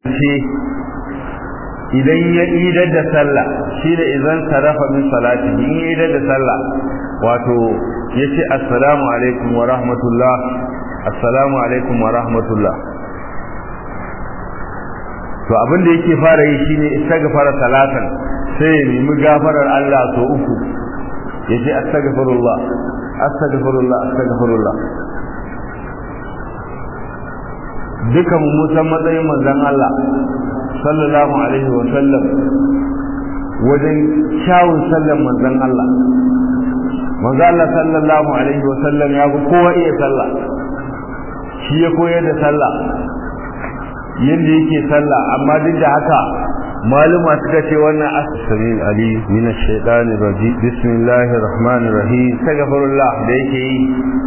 ce idan ya idar da sallah shi da idan sarafa min salati in ya idar da sallah wato ya ce assalamu alaikum wa rahmatullah assalamu alaikum wa rahmatullah to abin da yake fara yi shine istighfar salatan sai ya nemi gafarar Allah so uku ya ce astaghfirullah astaghfirullah astaghfirullah dukan mu san matsayin manzon Allah sallallahu alaihi wa sallam wajen kyawun sallan manzon Allah manzo Allah sallallahu alaihi wa sallam ya ga kowa iya sallah shi ya koyar da sallah yadda yake sallah amma duk da haka maluma suka ce wannan asmin ali min ash-shaytan rajim bismillahir rahmanir rahim astaghfirullah da yake yi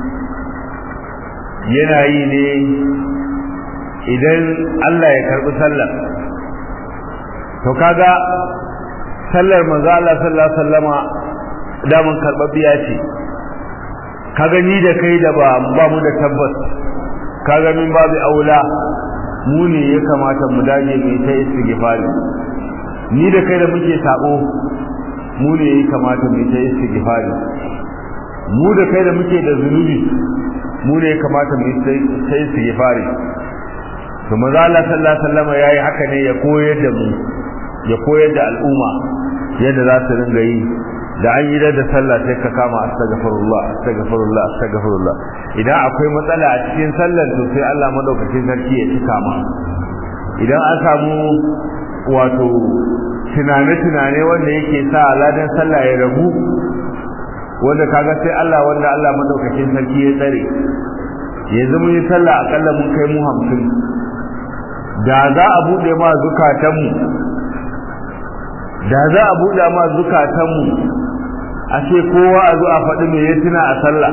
yana yi ne idan Allah ya karbi sallar to kaga sallar manzo Allah sallallahu alaihi wasallama daman karbabbiya ce kaga ni da kai da ba ba mu da tabbas kaga min babu aula mu ne ya kamata mu dage mu ta istighfari ni da kai da muke sabo mu ne ya kamata mu ta istighfari mu da kai da muke da zunubi mu ne ya kamata mu ta istighfari to manzo Allah sallallahu alaihi wasallam yayi haka ne ya koyar da mu ya koyar da al'umma yadda za su ringa yi da an yi da sallah sai ka kama astaghfirullah astaghfirullah astaghfirullah idan akwai matsala a cikin sallar to sai Allah madaukakin sarki ya cika ma idan an samu wato tunane-tunane wanda yake sa aladan sallah ya rabu wanda kaga sai Allah wanda Allah madaukakin sarki ya tsare yanzu mun yi sallah akalla mun kai mu hamsin da za a bude ma zukatanmu da za a buɗe ma zukatanmu a ce kowa a zo a faɗi me ya tuna a sallah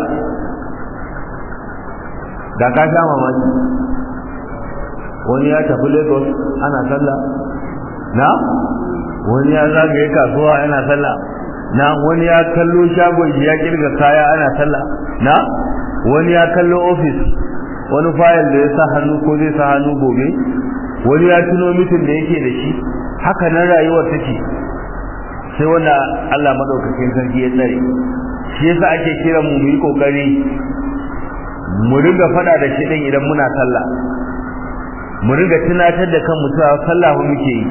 da ka sha mamaki wani ya tafi lagos ana sallah na wani ya zagaye kasuwa yana sallah na wani ya kallo shagon ya kirga kaya ana sallah na wani ya kallo ofis wani fayil da ya sa hannu ko zai sa hannu gobe wani ya tuno mitin da yake da shi haka nan rayuwar take sai wanda Allah madaukakin sarki ya tsare shi yasa ake kira mu mu yi kokari mu riga fada da shi din idan muna sallah mu riga tunatar da kanmu cewa sallah mu muke yi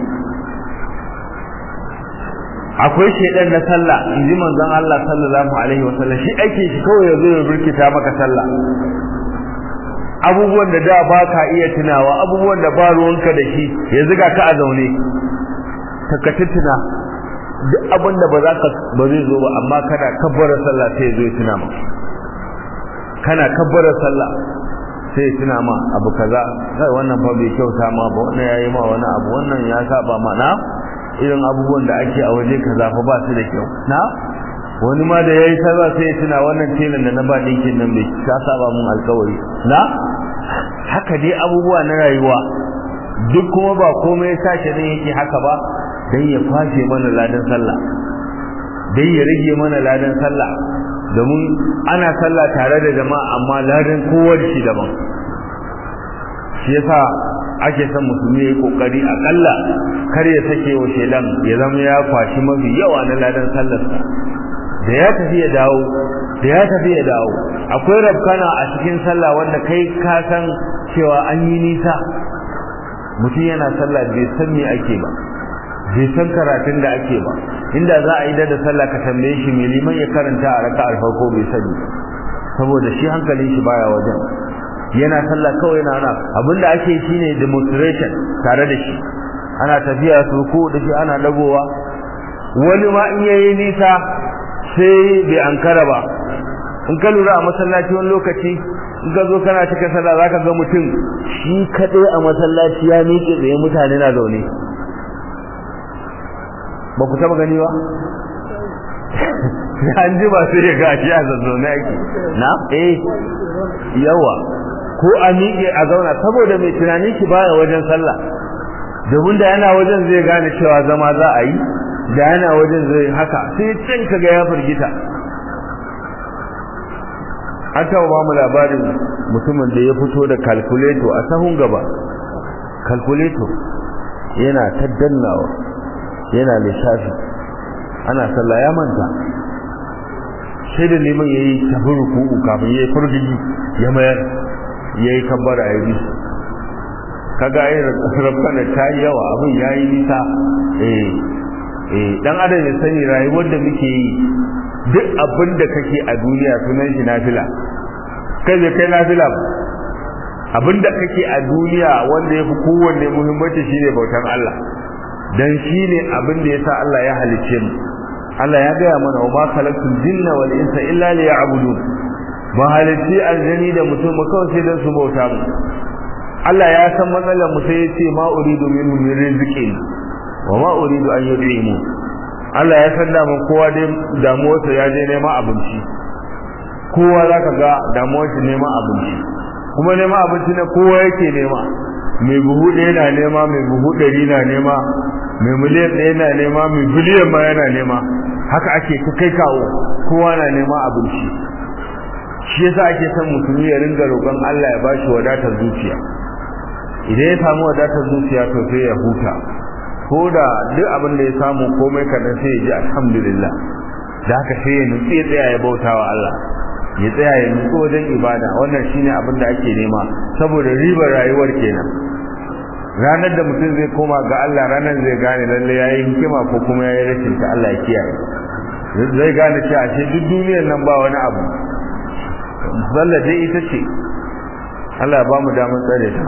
akwai shedan na sallah inji manzon Allah sallallahu alaihi wasallam shi ake shi kawai yazo ya burkita maka sallah abubuwan da da ba ka iya tunawa abubuwan da ba ruwanka da shi yanzu ga ka a zaune ka tuna duk abin da ba za ka ba zai zo ba amma kana kabbara sallah sai zo ya tuna ma kana kabbara sallah sai tuna ma abu kaza kai wannan fa bai kyauta ma ba wannan yayi ma wani abu wannan ya saba ma na irin abubuwan da ake a waje kaza fa ba su da kyau na wani ma da yayi kaza sai tuna wannan telan da na ba dinkin nan bai ka saba mun alkawari na haka dai abubuwa na rayuwa duk kuma ba komai ya sashi ne yake haka ba dan ya fashe mana ladan sallah dan ya rage mana ladan sallah domin ana sallah tare da jama'a amma ladan kowa da shi daban shi yasa ake son musulmi ya yi kokari akalla kar ya sake wa shedan ya zama ya kwashi mafi yawa na ladan sallarsa da ya tafi ya dawo da ya tafi ya dawo akwai rabkana a cikin sallah wanda kai ka san cewa an yi nisa mutum yana sallah bai san me ake ba bai san karatun da ake ba inda za a yi da sallah ka tambaye shi me liman ya karanta a raka'ar farko bai sani saboda shi hankalin shi baya wajen yana sallah kawai yana ana abinda ake shine demonstration tare da shi ana tafiya su ko da shi ana dagowa wani ma in yayi nisa sai bai ankara ba in ka lura a masallaci wani lokaci in ka zo kana cika sallah zaka ga mutum shi kadai a masallaci ya miƙe tsaye mutane na zaune ba ku taba gani ba an ji ba sai ya ga shi a zazzaune ake na eh yawa ko a miƙe a zauna saboda mai tunanin shi baya wajen sallah domin da yana wajen zai gane cewa zama za a yi da yana wajen zai haka sai can kaga ya firgita an taɓa ba mu labarin mutumin da ya fito da calculator a sahun gaba calculator yana ta dannawa yana lissafi ana sallah ya manta sai da neman ya yi tafi ruku'u kafin ya yi furgigi ya mayar ya yi kabbara ya bi kaga ai rabbana ta yi yawa abin ya yi nisa eh eh dan adam ya sani rayuwar da muke yi duk abin da kake a duniya sunan shi nafila kai bai kai nafila ba abin da kake a duniya wanda ya fi kowanne muhimmanci shine bautan Allah dan shine abin da yasa Allah ya halicce mu Allah ya gaya mana wa ma khalaqtul jinna wal insa illa liya'budun ba halicci aljani da mutum ba kawai sai dan su bauta mu Allah ya san matsalar mu sai ya ce ma uridu minhum min rizqin wa ma uridu an yud'imu Allah ya san damun kowa dai damuwarsa ya je neman abinci kowa zaka ga damuwarsa neman abinci kuma neman abinci na kowa yake nema mai buhu ɗaya na nema mai buhu ɗari na nema mai miliyan ɗaya na nema mai biliyan ma yana nema haka ake ta kai kawo kowa na nema abinci shi yasa ake son musulmi ya ringa roƙon Allah ya bashi wadatar zuciya idan ya samu wadatar zuciya to sai ya huta ko da duk abin da ya samu komai kaɗan sai ya ji alhamdulillah da haka sai ya nutsi ya tsaya ya bauta wa Allah ya tsaya ya nutsi wajen ibada wannan shine abin da ake nema saboda ribar rayuwar kenan ranar da mutum zai koma ga Allah ranar zai gane lalle yayi hikima ko kuma yayi rashin ta Allah ya kiyaye zai gane cewa ashe duk duniyar nan ba wani abu zalla dai ita ce Allah ya ba mu damar tsare ta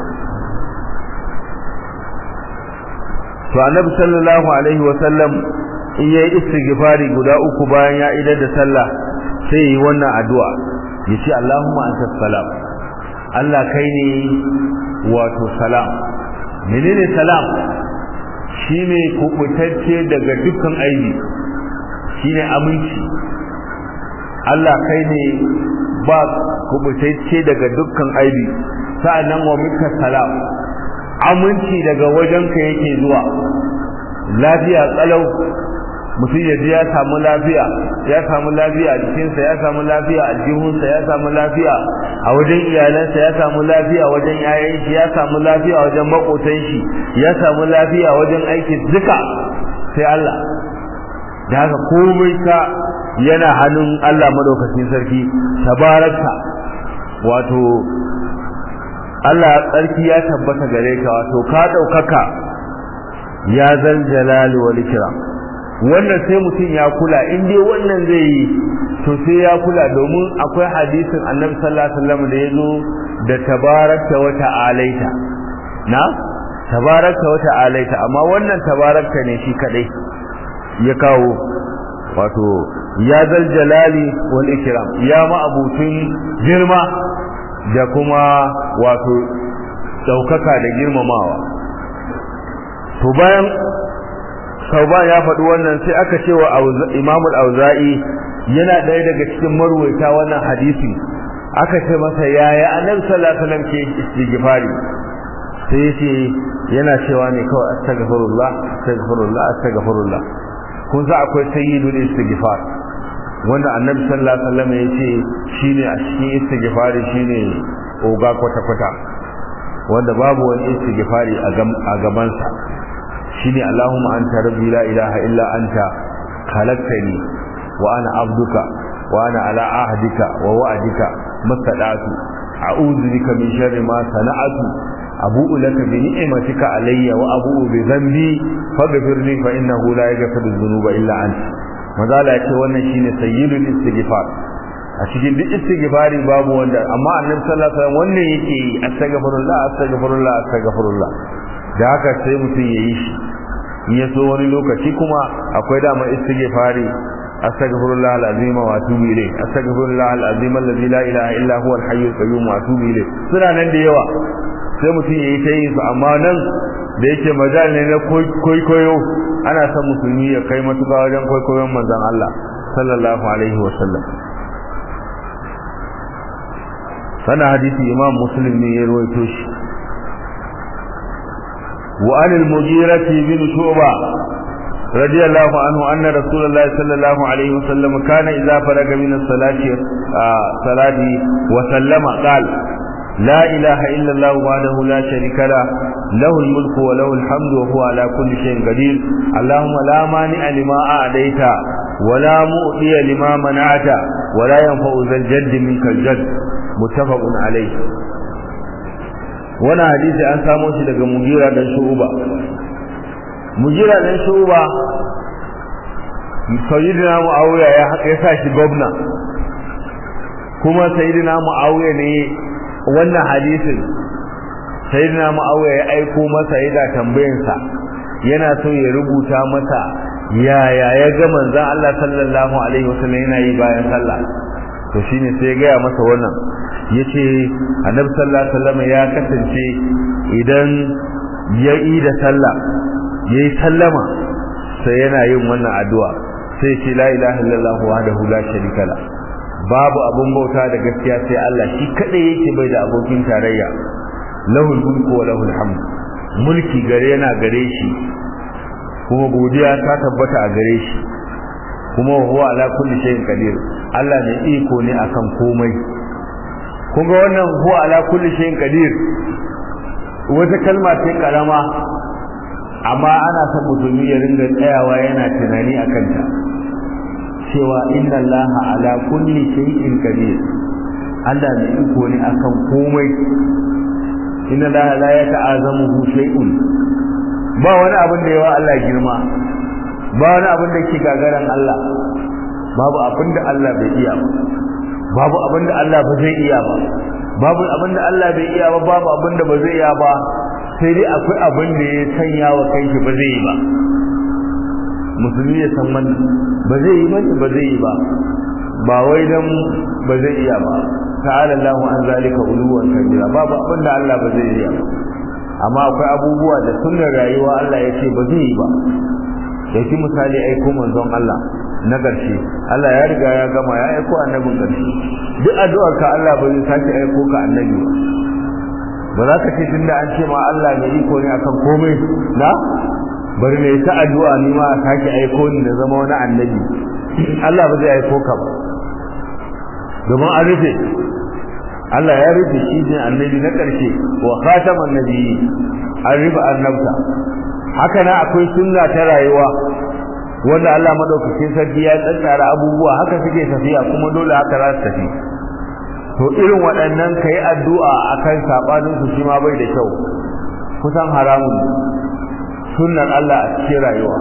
to annabi sallallahu alaihi wa sallam in yayi istighfari guda uku bayan ya idar da sallah sai yi wannan addu'a yace Allahumma antas salam Allah kai ne wato salam menene salam shine kubutacce daga dukkan aibi shine aminci Allah kai ne ba kubutacce daga dukkan aibi sa'annan wa minka salam aminci daga wajenka yake zuwa lafiya tsalau mutum ya ji ya samu lafiya ya samu lafiya a jikinsa ya samu lafiya a jihunsa ya samu lafiya a wajen iyalansa ya samu lafiya wajen yayan shi ya samu lafiya wajen makotan shi ya samu lafiya wajen aikin duka sai Allah da haka komai ka yana hannun Allah madaukakin sarki tabaraka wato Allah tsarki ya tabbata gare ka wato ka daukaka ya zal jalali wal ikram wannan sai mutum ya kula in dai wannan zai yi to sai ya kula domin akwai hadisin annabi sallallahu alaihi wasallam da yazo da tabarakta wa ta'alaita na tabarakta wa ta'alaita amma wannan tabarakta ne shi kadai ya kawo wato ya zal jalali wal ikram ya ma abutun girma da kuma wato daukaka da girmamawa to bayan Sauban ya faɗi wannan sai aka ce wa Imamul Auza'i yana ɗaya daga cikin marwaita wannan hadisi aka ce masa yaya Annabi sallallahu alaihi wasallam ke istighfari sai yace yana cewa ne kawai astaghfirullah astaghfirullah astaghfirullah kun sa akwai sayyidul istighfar wanda Annabi sallallahu alaihi wasallam yace shine a cikin istighfari shine oga kwata kwata wanda babu wani istighfari a gabansa shine Allahumma anta rabbi la ilaha illa anta khalaqtani wa ana abduka wa ana ala ahdika wa wa'dika mastada'tu a'udhu bika min sharri ma sana'tu abu'u laka bi ni'matika alayya wa abu'u bi dhanbi faghfir li fa innahu la yaghfiru dhunuba illa anta mazala yace wannan shine sayyidul istighfar a cikin duk istighfari babu wanda amma annabi sallallahu alaihi wasallam wannan yake yi astaghfirullah astaghfirullah astaghfirullah da haka sai mutum ya yi shi in ya so wani lokaci kuma akwai dama istighfari astaghfirullah alazim wa atubu ilayh astaghfirullah alazim alladhi la ilaha illa huwa alhayyul qayyum wa atubu ilayh suna nan da yawa sai mutum ya yi ta yin su amma nan da yake majal ne na koyo ana son musulmi ya kai matuƙa wajen kwaikwayon manzon Allah sallallahu alaihi wa sallam sana hadisi imam muslim ne ya rawaito shi وعن المغيرة بن شعبة رضي الله عنه أن رسول الله صلى الله عليه وسلم كان إذا فرغ من الصلاة صلاة وسلم قال لا إله إلا الله وحده لا شريك له له الملك وله الحمد وهو على كل شيء قدير اللهم لا مانع لما أعديت ولا مؤتي لما منعت ولا ينفع ذا الجد منك الجد متفق عليه وانا حديث an samo shi daga Mugira dan Shu'ba Mugira dan Shu'ba Sayyidina Muawiya ya ya sa shi gwamna kuma Sayyidina Muawiya ne wannan hadisin Sayyidina Muawiya ya aiko masa yana tambayansa yana so ya rubuta masa yaya ya ga manzon Allah sallallahu alaihi wasallam yana yi bayan sallah to shine sai ya gaya masa wannan yace annabi sallallahu alaihi wasallam ya kasance idan ya yi da sallah yayi sallama sai yana yin wannan addu'a sai ce la ilaha illallah wahdahu la sharika la babu abun bauta da gaskiya sai Allah shi kadai yake bai da abokin tarayya lahul mulku wa lahul hamd mulki gare yana gare shi kuma godiya ta tabbata a gare shi kuma huwa ala kulli shay'in qadir Allah ne iko ne akan komai kun ga wannan huwa ala kulli shay'in qadir wata kalma ce karama amma ana son musulmi ya ringa tsayawa yana tunani akan ta cewa inna Allah ala kulli shay'in qadir Allah ne iko ne akan komai inna Allah la yata'azamuhu shay'un ba wani abin da yawa Allah girma ba wani abin da ke gagaran Allah babu abin da Allah bai iya ba babu abin da Allah ba zai iya ba babu abin da Allah bai iya ba babu abin da ba zai iya ba sai dai akwai abin da ya sanya wa kanshi ba zai yi ba musulmi ya san wannan ba zai yi ba ba zai yi ba ba wai dan ba zai iya ba ta'ala Allahu an zalika uluwan kabira babu abin da Allah ba zai iya ba amma akwai abubuwa da sunnar rayuwa Allah ya ce ba zai yi ba yake misali aiko manzon Allah na ƙarshe Allah ya riga ya gama ya aiko annabin ƙarshe duk addu'ar ka Allah ba zai sake aiko ka annabi ba ba za ka ce tunda an ce ma Allah mai iko ne akan komai na bari ne ta addu'a ni ma a sake aiko ni da zama wani annabi Allah ba zai aiko ka ba domin an rufe Allah ya rufe shi ne annabi na ƙarshe wa khataman nabiyyi an rufe annabta haka na akwai sunna ta rayuwa wanda Allah madaukakin sarki ya tsantsara abubuwa haka suke tafiya kuma dole haka za su tafi to irin waɗannan ka yi addu'a a kan saɓaninsu shi ma bai da kyau kusan haramun sunnar Allah a cikin rayuwa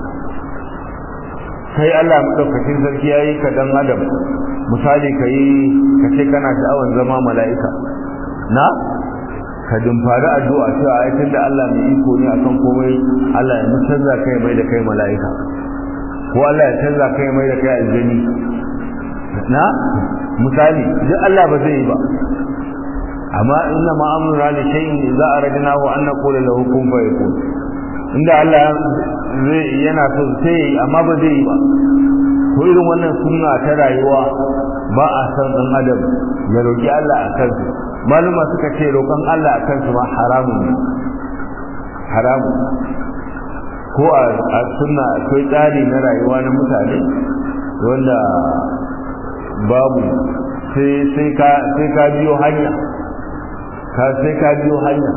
sai Allah madaukakin sarki ya yi ka dan adam misali ka yi ka ce kana sha'awar zama mala'ika na ka dumfari addu'a cewa ayatin da Allah mai iko ne akan komai Allah ya canza kai mai da kai mala'ika ko Allah ya canza kai mai da kai aljani na misali duk Allah ba zai yi ba amma inna ma amruna li shay'in idza aradna wa an naqula lahu kun fayakun inda Allah zai yana so sai amma ba zai yi ba ko irin wannan sunna ta rayuwa ba a san dan adam ya roki Allah a kansu maluma suka ce roƙon Allah a kansu ma haramun ne haramun ko a sunna akwai tsari na rayuwa na mutane wanda babu sai ka biyo hanya ka sai ka biyo hanya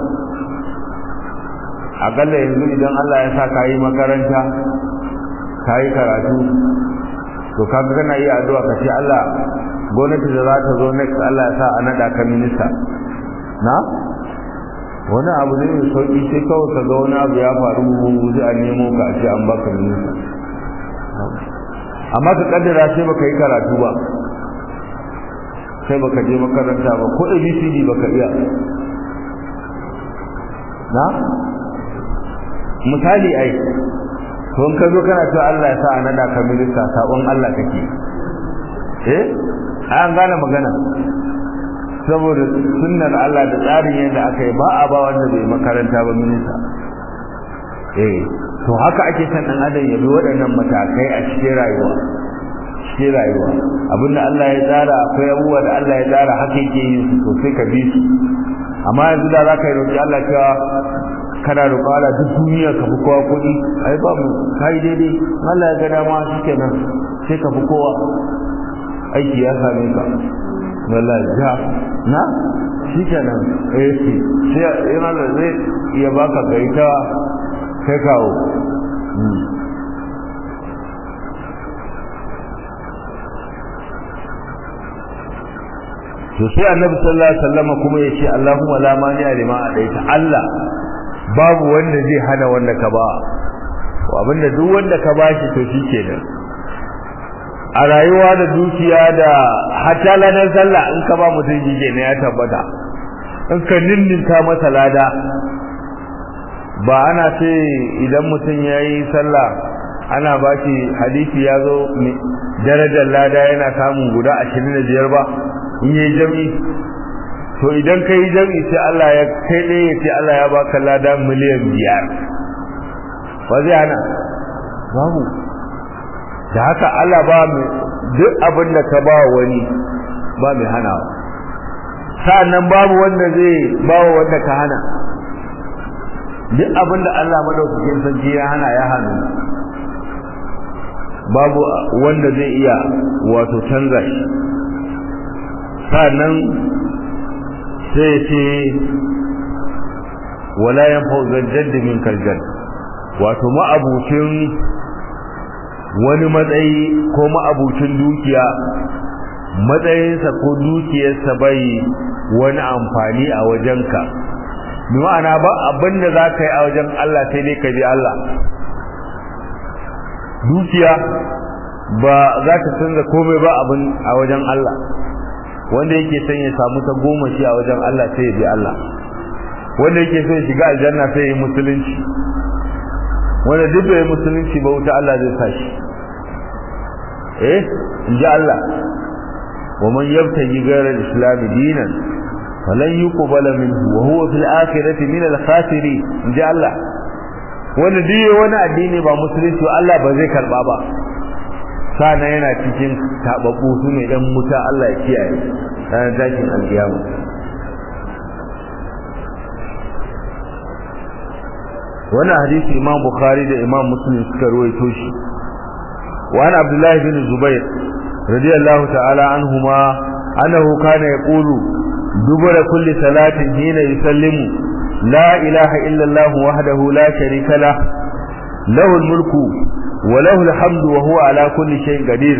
akalla yanzu idan Allah ya sa ka yi makaranta ka yi karatu to kaga kana yi addu'a ka ce Allah gwamnati da za ta zo next Allah ya sa a naɗa ka minista na wani abu ne mai sauƙi sai kawai ka ga wani abu ya faru wuzi a nemo ka ce an baka minista amma ka kaddara sai baka yi karatu ba sai baka je makaranta ba ko abcd baka iya na misali ai to in ka zo kana cewa Allah ya sa a nada ka minista sabon Allah kake eh an gane magana saboda sunnar Allah da tsarin yadda aka yi ba a ba wanda bai makaranta ba minista eh to haka ake san dan adam ya bi waɗannan matakai a cikin rayuwa cikin rayuwa abinda Allah ya tsara akwai abubuwa da Allah ya tsara haka yake yin su sosai ka bi su amma yanzu da za ka yi roƙi Allah cewa kana roƙo Allah duk duniya ka fi kowa kuɗi ai ba mu kai daidai Allah ya ga dama shikenan sai ka fi kowa aiki ya same ka wallahi ja na shi kenan eh sai yana da zai iya baka gaita kai kawo to sai annabi sallallahu alaihi wasallam kuma ya ce Allahumma la mani'a lima adaita Allah babu wanda zai hana wanda ka ba abinda duk wanda ka bashi to shi kenan a rayuwa da dukiya da hatta ladan sallah in ka ba mutum shi kenan ya tabbata in ka ninninka masa lada ba ana ce idan mutum ya yi sallah ana ba shi hadisi ya zo darajar lada yana samun guda ashirin da biyar ba in yi jami to idan ka yi jami sai Allah ya kai ɗaya ya ce Allah ya baka lada miliyan biyar ba zai hana babu da haka Allah ba mai duk abin da ka ba wani ba mai hanawa sa'annan babu wanda zai ba wa wanda ka hana duk abin da Allah madaukakin sarki ya hana ya hannu babu wanda zai iya wato canza shi sa'annan sai ce wala yanfa zajjad min kaljad wato ma'abucin wani matsayi ko ma'abucin dukiya matsayinsa ko dukiyarsa bai wani amfani a wajenka bi ma'ana ba abin da za ka yi a wajen Allah sai dai ka bi Allah dukiya ba za ta canza komai ba abin a wajen Allah wanda yake son ya samu ta goma shi a wajen Allah sai ya bi Allah wanda yake son ya shiga aljanna sai ya yi musulunci wanda duk da ya musulunci ba wuta Allah zai sa shi eh in ji Allah wa man yabtaji ghayra al-islam dinan falan yuqbala minhu wa huwa fil akhirati min al-khasirin in ji Allah wanda duk wani addini ba musulunci Allah ba zai karba ba sana yana cikin tababbu su ne dan muta Allah ya kiyaye ranar tashin alkiyama wannan hadisi imam bukhari da imam muslim suka ruwaito shi wa an abdullahi bin zubair radiyallahu ta'ala anhuma annahu kana yaqulu dubura kulli salatin hina yusallimu la ilaha illa allah wahdahu la sharika lah lahu al-mulku wa lahu al-hamdu wa huwa ala kulli shay'in qadir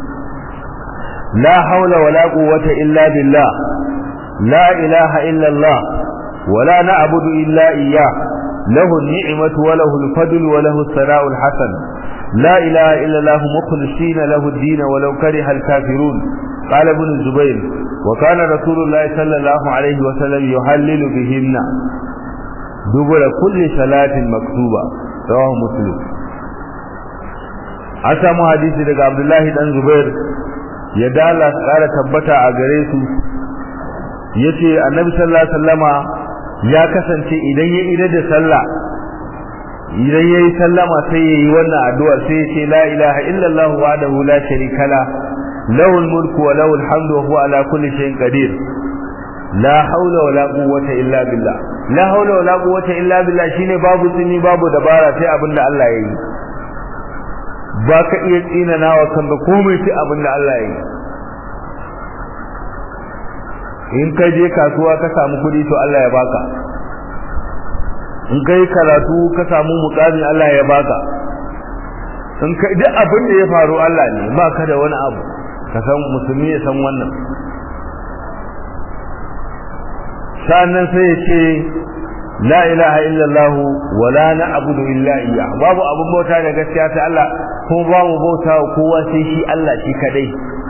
la hawla wa la quwwata illa billah la ilaha illa allah ولا نعبد إلا إياه له النعمة وله الفضل وله الثناء الحسن لا إله إلا الله مخلصين له الدين ولو كره الكافرون قال ابن الزبير وكان رسول الله صلى الله عليه وسلم يحلل بهن دبر كل صلاة مكتوبة رواه مسلم an samu hadisi daga Abdullahi dan Zubair ya dala kara tabbata a gare su yace Annabi sallallahu alaihi wasallama ya kasance idan ya ida da sallah idan yayi sallama sai yayi wannan addu'a sai ya ce la ilaha illallah wahdahu la sharika la lahu mulku wa lahu alhamdu wa huwa ala kulli shay'in qadir la hawla wa la quwwata illa billah la hawla wa la quwwata illa billah shine babu tsini babu dabara sai abinda Allah ya yi ba ka iya tsinanawa kanka komai sai abinda Allah ya yi in ka je kasuwa ka samu kuɗi to Allah ya baka in kai karatu ka samu mukami Allah ya baka in kai duk abin da ya faru Allah ne ba ka da wani abu ka san musulmi ya san wannan sannan sai ya ce la ilaha illallah wa la na'budu illa iyyah babu abun bauta da gaskiya sai Allah kuma ba mu bauta kowa sai shi Allah shi kadai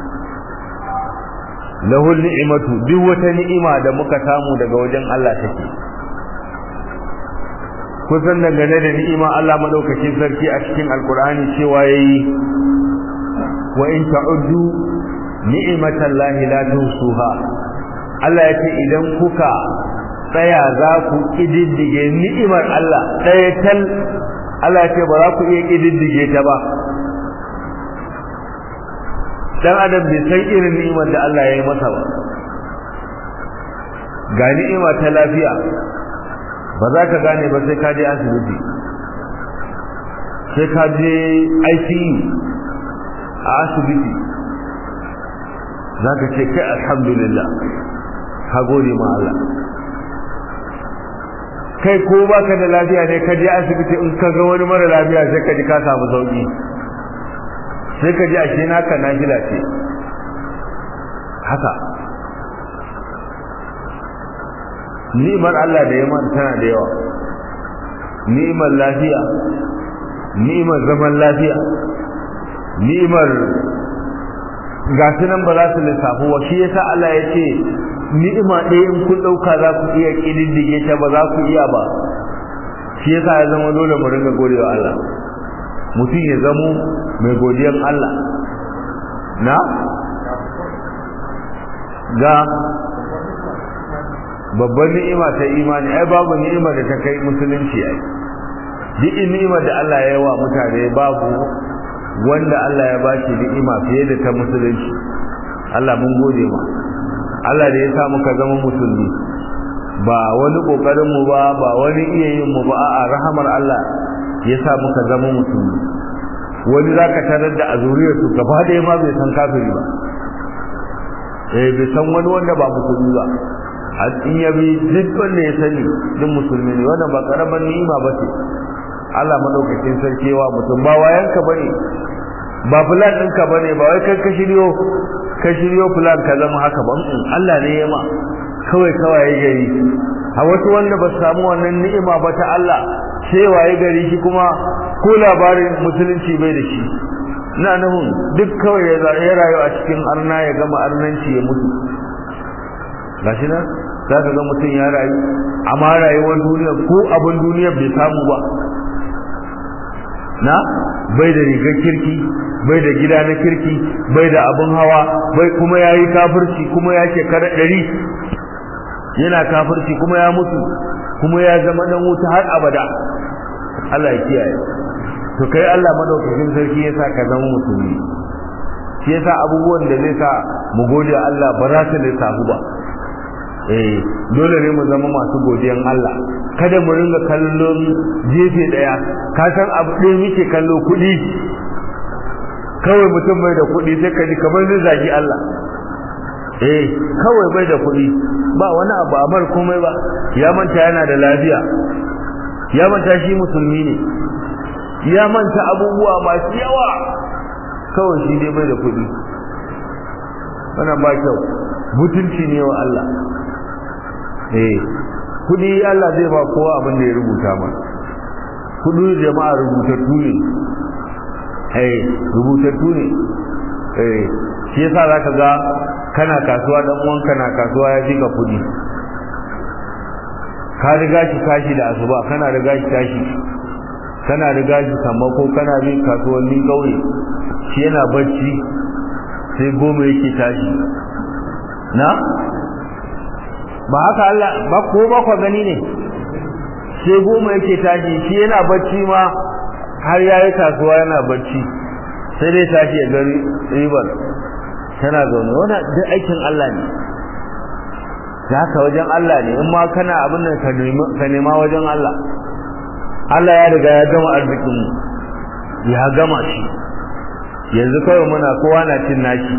lahul ni'matu duk wata ni'ima da muka samu daga wajen Allah take kusan dangane da ni'ima Allah madaukakin sarki a cikin alkur'ani cewa yayi wa in ta'uddu ni'matallahi la tuhsuha Allah ya ce idan kuka tsaya za ku kididdige ni'imar Allah ɗaya tal Allah ya ce ba za ku iya kididdige ta ba dan adam bai san irin ni'imar da Allah ya yi masa ba ga ni'ima ta lafiya ba za ka gane ba sai ka je asibiti sai ka je ICU a asibiti za ka ce kai alhamdulillah ka gode ma Allah kai ko baka da lafiya ne ka je asibiti in ka ga wani mara lafiya sai ka ji ka samu sauki sai ka ji ashe naka nafila ce haka ni'imar Allah da yaman tana da yawa ni'imar lafiya ni'imar zaman lafiya ni'imar ga nan ba za su lissafu wa shi yasa Allah ya ce ni'ima ɗaya in kun ɗauka za ku iya ƙididdige ta ba za ku iya ba shi yasa ya zama dole mu ringa godewa Allah mutum ya zamo mai godiyan Allah na ga babban ni'ima ta imani ai babu ni'ima da ta kai musulunci ai duk ni'imar da Allah ya yi wa mutane babu wanda Allah ya ba shi ni'ima fiye da ta musulunci Allah mun gode ma Allah da ya sa muka zama musulmi ba wani kokarin mu ba ba wani iya yin mu ba a rahamar Allah ya sa muka zama musulmi wani zaka tarar da azuriyar su gaba da ma bai san kafiri ba eh bai san wani wanda ba musulmi ba har in ya bi duk wanda ya sani duk musulmi ne wannan ba karaman ni'ima ba ce Allah madaukakin sarkewa mutum ba wayanka bane ba fulan ɗinka bane ba wai kai ka shiryo ka shiryo fulan ka zama haka ba Allah ne ya ma kawai kawai gari a wasu wanda ba su samu wannan ni'ima ba ta Allah sai waye gari shi kuma ko labarin musulunci bai da shi na nahun duk kawai ya rayu a cikin arna ya gama arnanci ya mutu gashi nan za ka ga mutum ya rayu amma rayuwar duniya ko abin duniya bai samu ba na bai da rigar kirki bai da gida na kirki bai da abin hawa bai kuma ya yi kafirci kuma ya shekara ɗari yana kafirci kuma ya mutu kuma ya zama dan wuta har abada Allah ya kiyaye to kai Allah madaukakin sarki ya sa ka zama musulmi shi yasa abubuwan da zai sa mu gode Allah ba za su lissafu ba eh dole ne mu zama masu godiyan Allah kada mu ringa kallon jefe daya ka san abu ɗaya muke kallo kuɗi kawai mutum bai da kuɗi sai ka ji kamar zai zagi Allah eh kawai bai da kuɗi ba wani abu amar komai ba ya manta yana da lafiya ya manta shi musulmi ne ya manta abubuwa masu yawa kawai shi dai bai da kuɗi wannan ba kyau mutunci ne wa Allah eh kudi Allah zai ba kowa abin da ya rubuta ma kudi jama'a rubutattu ne eh rubutattu ne eh shi yasa zaka ga kana kasuwa dan uwanka na kasuwa ya jika kudi ka riga shi tashi da asuba kana riga shi tashi kana riga shi sammako kana bin kasuwannin kauye shi yana bacci sai goma yake tashi na ba haka Allah ba ko ba ku gani ne sai goma yake tashi shi yana bacci ma har yayi kasuwa yana bacci sai dai tashi ya gari ribar tana zaune wannan duk aikin Allah ne da haka wajen Allah ne in ma kana abin da ka nema wajen Allah Allah ya riga ya gama arzikin mu ya gama shi yanzu kawai muna kowa na cin nashi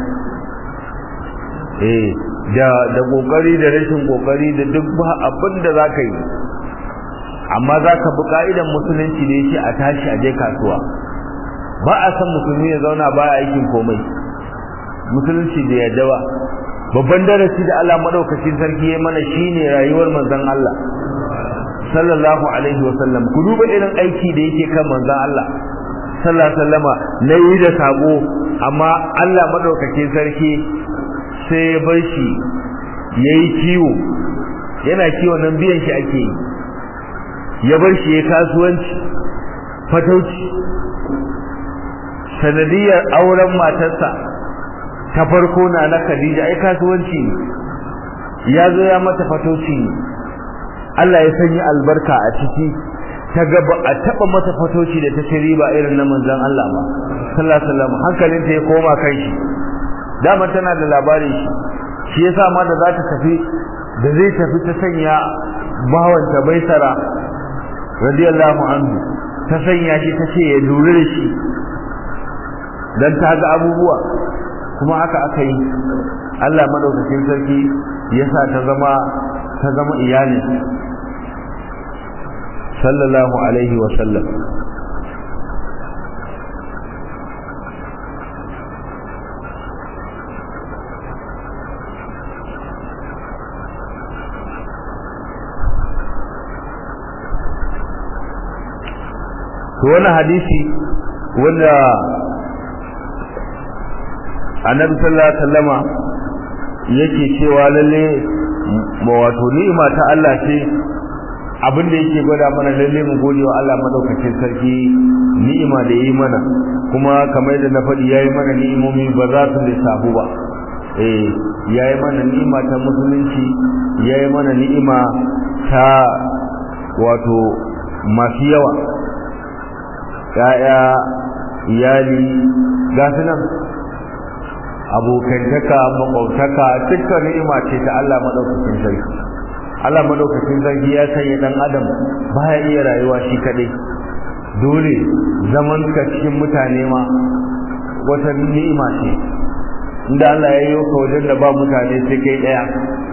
eh da da kokari da rashin kokari da duk abin da zaka yi amma zaka bi ka'idan musulunci da yake a tashi a je kasuwa ba a san musulmi ya zauna ba aikin komai musulunci da yadda ba babban darasi da Allah madaukakin sarki ya mana shine rayuwar manzon Allah sallallahu alaihi wasallam ku duba irin aiki da yake kan manzon Allah sallallahu alaihi wasallama na yi da sabo amma Allah madaukakin sarki sai ya bar shi yayi kiwo yana kiwo nan biyan shi ake yi ya bar shi ya kasuwanci fatauci sanadiyar auren matarsa ta farko na na Khadija ai kasuwanci ne ya zo ya mata fatauci ne Allah ya sanya albarka a ciki ta ga ba a taba mata fatoci da ta riba irin na manzon Allah ba sallallahu alaihi wasallam hankalin ta ya koma kai shi dama tana da labari shi shi yasa ma da za ta tafi da zai tafi ta sanya bawan ta baisara radiyallahu anhu ta sanya shi ta ce ya lura da shi dan ta ga abubuwa kuma haka aka yi Allah madaukakin sarki yasa ta zama ta zama iyalin sallallahu alaihi wa sallam to wannan hadisi wanda annabi sallallahu alaihi wasallama yake cewa lalle wato ni'ima ta Allah ce abin da yake gwada mana lalle mu gode wa Allah madaukakin sarki ni'ima da yayi mana kuma kamar da na faɗi yayi mana ni'imomi ba za su lissafu ba eh yayi mana ni'ima ta musulunci yayi mana ni'ima ta wato masu yawa ya'ya iyali ga su nan abokantaka makwabtaka dukkan ni'ima ce ta Allah madaukakin sarki Allah madaukakin sarki ya sanya dan adam baya iya rayuwa shi kadai dole zaman ka cikin mutane ma wata ni'ima ce inda Allah ya yi ka wajen da ba mutane sai kai daya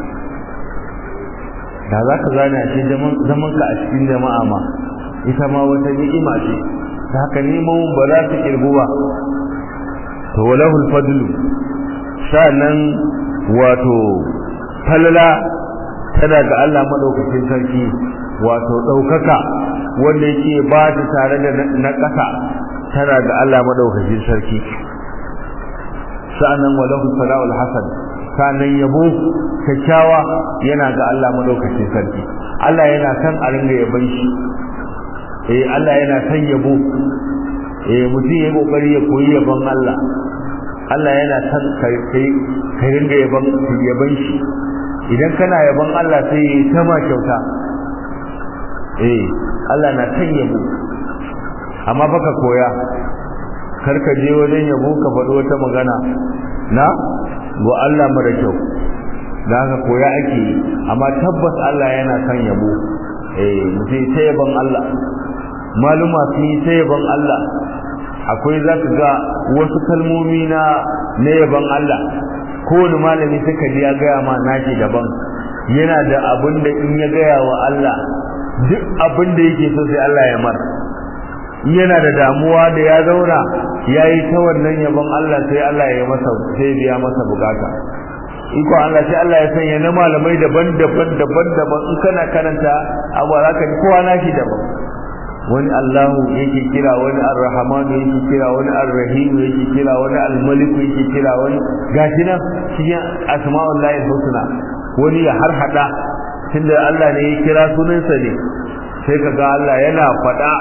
da za ka zane a cikin zaman ka a cikin jama'a ma ita ma wata ni'ima ce da haka neman ba za su kirgu ba to walahul fadlu sa'annan wato falala tana ga Allah madaukakin sarki wato daukaka wanda yake ba ta tare da na ƙasa tana ga Allah madaukakin sarki sa'annan walahul fala'ul hasan sa'annan yabo kyakkyawa yana ga Allah madaukakin sarki Allah yana kan a ringa yaban shi eh Allah yana san yabo eh mutum ya kokari ya koyi yabon Allah Allah yana san kai kai ringa yabon yabon shi idan kana yabon Allah sai ya sama kyauta eh Allah na san yabo amma baka koya karka je wajen yabo ka faɗi wata magana na go Allah mara kyau da haka koya ake amma tabbas Allah yana san yabo eh mutum sai yabon Allah maluma sun yi ta yaban Allah akwai za ka ga wasu kalmomi na na yaban Allah kowane malami suka ji ya gaya ma nashi daban yana da abin da in ya gaya wa Allah duk abin da yake so sai Allah ya mar yana da damuwa da ya zauna ya yi ta wannan yaban Allah sai Allah ya masa sai biya masa bukata iko Allah sai Allah ya sanya na malamai daban-daban daban-daban in kana karanta abu za ka ji kowa nashi daban wani Allahu yake kira wani Ar-Rahmanu yake kira wani Ar-Rahim yake kira wani Al-Malik yake kira wani gashi nan cikin asma'ullahi husna wani ya har hada tunda Allah ne ya kira sunansa ne sai kaga Allah yana fada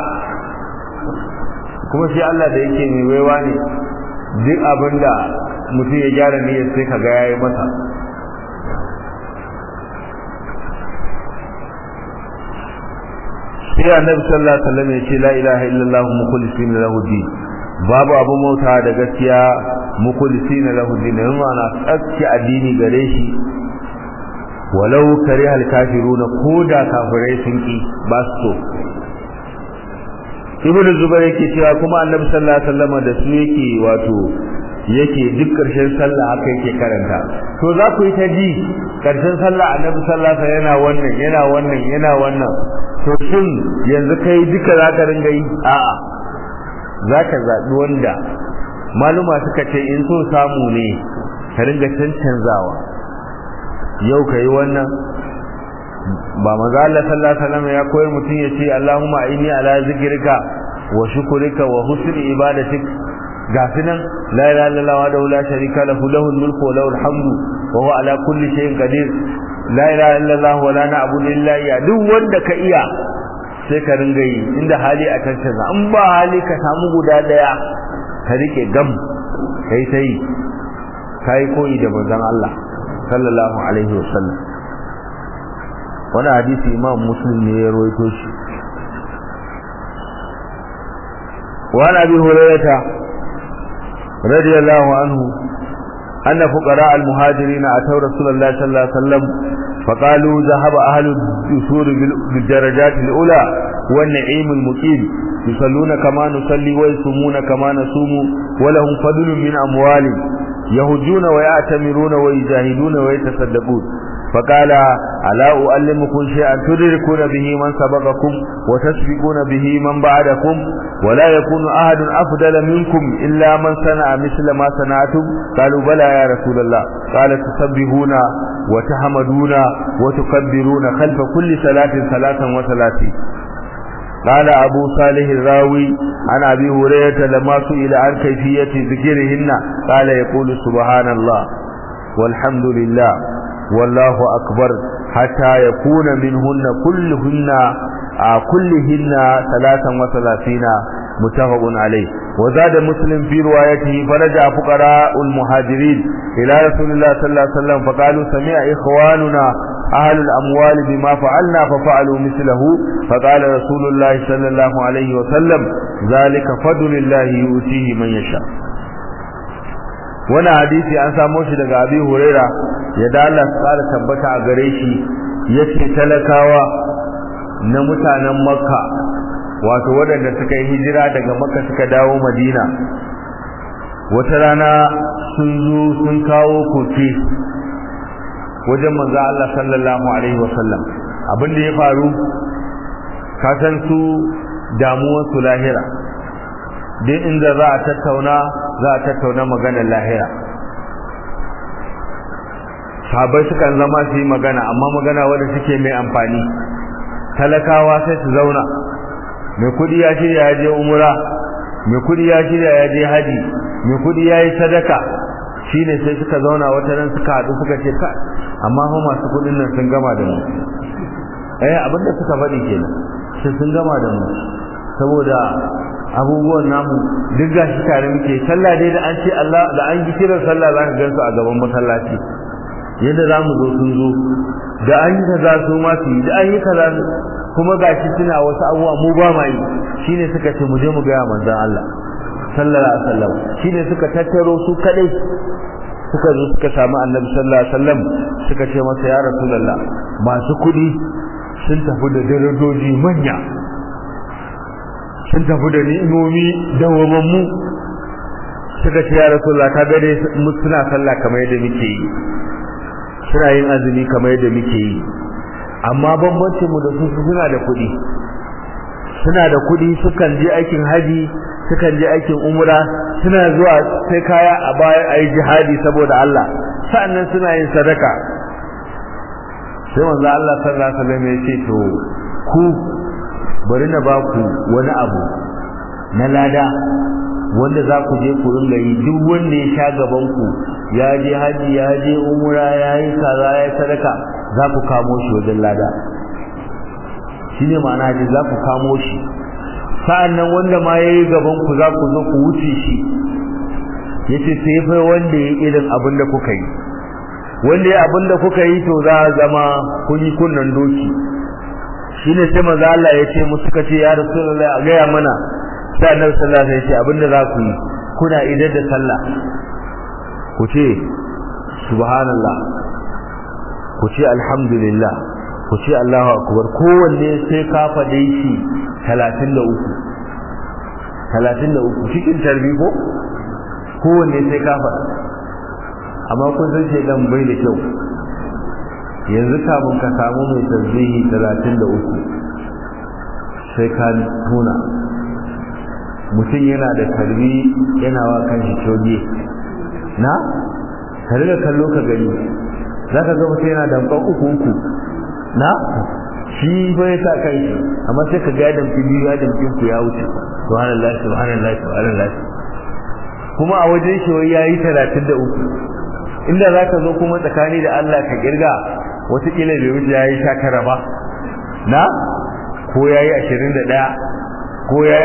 kuma shi Allah da yake mai waiwa ne duk abinda mutum ya gyara niyyar sai kaga yayi masa sai annabi sallallahu alaihi wasallam ya ce la ilaha illallah mukhlisin lahu din babu abu mauta da gaskiya mukhlisin lahu din yana tsakki addini gare shi walau kariha al-kafiruna koda kafirai sun ki ba su so ibnu zubair yake cewa kuma annabi sallallahu alaihi wasallam da su yake wato yake duk karshen sallah haka yake karanta to za ku yi ta ji karshen sallah annabi sallallahu alaihi wasallam yana wannan yana wannan yana wannan to shin yanzu kai duka za ka ringa yi a'a za ka zaɓi wanda maluma suka ce in so samu ne ka ringa cancanzawa yau ka yi wannan ba maza Allah sallallahu alaihi wasallam ya koyi mutum ya ce Allahumma inni ala zikrika wa shukrika wa husni ibadatik gafi nan la ilaha illallah wa la sharika lahu lahul mulku wa lahul hamdu wa huwa ala kulli shay'in qadir la ilaha illallah wa la na'budu illa iya duk wanda ka iya sai ka ringa yi inda hali a tantance in ba hali ka samu guda daya ka rike gam kai sai kai koyi da manzon Allah sallallahu alaihi wasallam wani hadisi imam muslim ne ya rawaito shi wa abi hurairah radiyallahu anhu أن فقراء المهاجرين أتوا رسول الله صلى الله عليه وسلم فقالوا ذهب أهل الدثور بالدرجات الأولى والنعيم المقيم يصلون كما نصلي ويصومون كما نصوم ولهم فضل من أموال يهجون ويعتمرون ويجاهدون ويتصدقون فقال ألا أعلمكم شيئا تدركون به من سبقكم وتسبقون به من بعدكم ولا يكون أحد أفضل منكم إلا من صنع مثل ما صنعتم قالوا بلى يا رسول الله قال تسبحون وتحمدون وتكبرون خلف كل صلاة ثلاثا وثلاثين قال أبو صالح الراوي عن أبي هريرة لما سئل عن كيفية ذكرهن قال يقول سبحان الله والحمد لله والله أكبر حتى يكون منهن كلهن آه كلهن ثلاثا وثلاثين متفق عليه وزاد مسلم في روايته فرجع فقراء المهاجرين إلى رسول الله صلى الله عليه وسلم فقالوا سمع إخواننا أهل الأموال بما فعلنا ففعلوا مثله فقال رسول الله صلى الله عليه وسلم ذلك فضل الله يؤتيه من يشاء wannan hadisi an samo shi daga Abi Huraira ya da Allah tsara tabbata a gare shi yace talakawa na mutanen Makka wato waɗanda suka yi hijira daga Makka suka dawo Madina wata rana sun zo sun kawo koke wajen manzo Allah sallallahu alaihi wasallam abin da ya faru ka san su damuwar su lahira duk inda za a tattauna za a tattauna maganar lahira sabai sukan zama su yi magana amma magana wadda suke mai amfani talakawa sai su zauna mai kudi ya shirya ya je umura mai kudi ya shirya ya je haji mai kudi ya yi sadaka shi ne sai suka zauna wata nan suka haɗu suka ce ka amma fa masu kudin nan sun gama da mu eh abinda suka faɗi kenan sai sun gama da mu saboda abubuwan namu duk gashi tare muke sallah dai da an ce Allah da an ji kiran sallah za ka gan su a gaban masallaci yadda za mu zo sun zo da an yi kaza su ma su yi da an yi kaza kuma gashi suna wasu abubuwa mu ba ma yi shine suka ce mu je mu gaya manzon Allah sallallahu alaihi wasallam shine suka tattaro su kadai suka zo suka samu annabi sallallahu alaihi wasallam suka ce masa ya rasulullah masu kudi sun tafi da darajoji manya sun tafi da ni'imomi dawwamammu suka ce ya rasulullah ka gare mu suna sallah kamar yadda muke yi suna yin azumi kamar yadda muke yi amma bambancin mu da su suna da kuɗi suna da kuɗi sukan je aikin haji sukan je aikin umra suna zuwa sai kaya a bayan ayi jihadi saboda Allah sa'annan suna yin sadaka sai manzo Allah sallallahu alaihi wasallam ya ce to ku bari na ba ku wani abu na lada wanda za ku je ku ringa yi duk wanda ya sha gaban ku ya je haji ya je umra ya yi kaza ya sadaka za ku kamo shi wajen lada shine ma'ana ji za ku kamo shi sa'annan wanda ma yayi gaban ku za ku zo ku wuce shi yace sai fa wanda yayi irin abin da kuka yi wanda yayi abin da kuka yi to za a zama kun yi kunnan doki shine sai manzo Allah ya ce musu suka ce ya rasulullahi a gaya mana sai annabi sallallahu alaihi wasallam ya ce abinda za ku yi kuna idar da sallah ku ce subhanallah ku ce alhamdulillah ku ce Allahu akbar kowanne sai ka fade shi 33 33 cikin tarbi ko kowanne sai ka fada amma kun san shedan bai da kyau yanzu kafin ka samu mai tasbihi 33 sai ka tuna mutum yana da karbi yana wa kanshi coge na ka riga kallo ka gani za ka ga mutum yana damkan uku uku na shi bai sa kai amma sai ka ga damki biyu ya damkin ku ya wuce subhanallah subhanallah subhanallah kuma a wajen shi wai yayi 33 inda za ka zo kuma tsakani da Allah ka kirga wataƙila bai wuce yayi 19 ba na ko yayi 21 ko yayi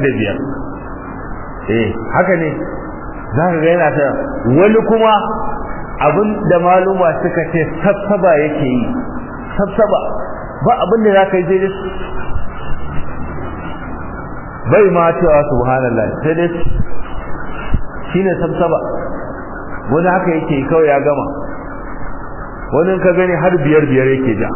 25 eh haka ne za ka ga yana ta wani kuma abin da maluma suka ce sassaba yake yi sassaba ba abin da za ka yi daidai bai ma cewa subhanallah sai dai shi ne sassaba wani haka yake kawai ya gama wani ka gani har biyar biyar yake ja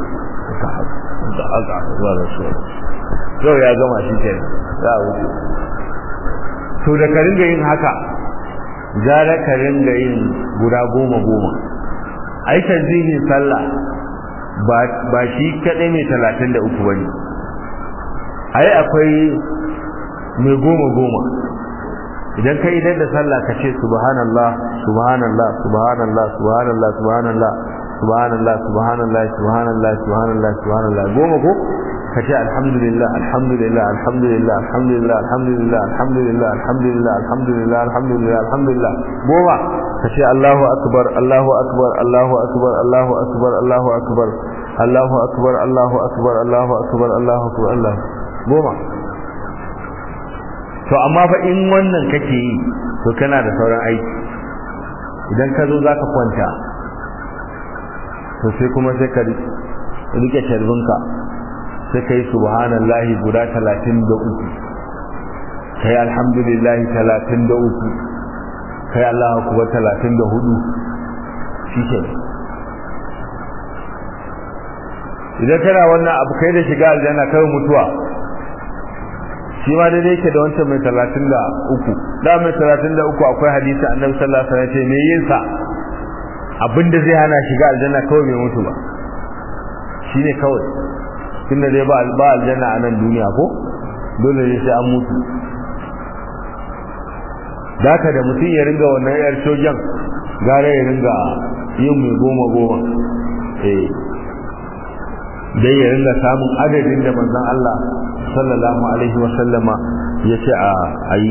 kawai ya gama shi ke za a wuce to da ka ringa yin haka gara ka ringa yin guda goma goma ai tanzihin sallah ba shi kaɗai mai talatin da uku bane ai akwai mai goma goma idan ka idan da sallah ka ce subhanallah subhanallah subhanallah subhanallah subhanallah subhanallah subhanallah subhanallah subhanallah subhanallah goma ko ka ce alhamdulillah alhamdulillah alhamdulillah alhamdulillah alhamdulillah alhamdulillah alhamdulillah alhamdulillah alhamdulillah alhamdulillah goma ka ce Allahu akbar Allahu akbar Allahu akbar Allahu akbar Allahu akbar Allahu akbar Allahu akbar Allahu akbar Allahu akbar Allah goma to amma fa in wannan kake yi to kana da sauran aiki idan ka zo zaka kwanta to sai kuma sai ka rike sharbinka sai kai subhanallahi guda 33 kai alhamdulillahi 33 kai Allahu akbar 34 shike idan kana wannan abu kai da shiga aljanna kai mutuwa shi ma dai yake da wancan mai 33 da mai 33 akwai hadisi annabi sallallahu alaihi wasallam ce me yin sa abinda zai hana shiga aljanna kawai bai mutu ba shine kawai tunda dai ba ba aljanna a nan duniya ko dole ne sai an mutu daka da mutum ya ringa wannan yar sojan gara ya ringa yin mai goma goma eh dai ya ringa samun adadin da manzon Allah sallallahu alaihi wa sallama ya ce a ayi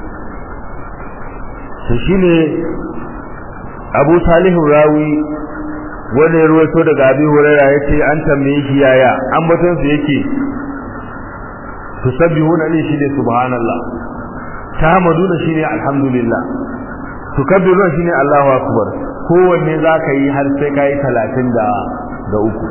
to shine Abu Salih Rawi wanda ya ruwaito daga Abi Hurairah yace an tambaye shi yaya an batun su yake tusabbihuna li shi ne subhanallah tahmaduna shi ne alhamdulillah tukabbiruna shi ne Allahu akbar kowanne zaka yi har sai kai 30 da da uku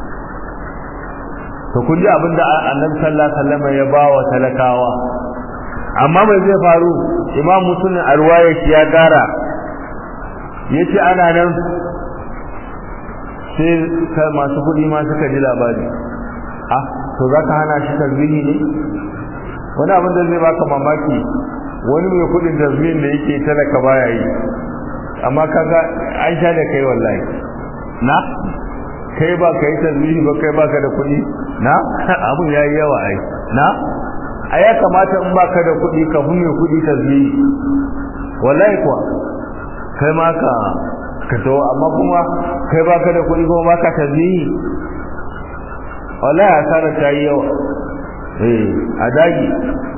to kun ji abinda Annabi sallallahu alaihi wasallam ya bawa talakawa amma mai zai faru Imam Muslim arwaya shi ya gara yace ana nan sai masu kudi ma suka ji labari ah to zaka hana shi tasbihi ne wani abin da zai baka mamaki wani mai kudin tasbihin da yake talaka baya yi amma kaga an sha da kai wallahi na kai ba ka yi tasbihi ba kai baka da kudi na abin yayi yawa ai na a ya kamata in baka da kudi ka fi mai kudi tasbihi wallahi kuwa kai ma ka ka to amma kuma kai baka da kuɗi kuma baka tasbihi wallahi asara ta yi yawa eh a dagi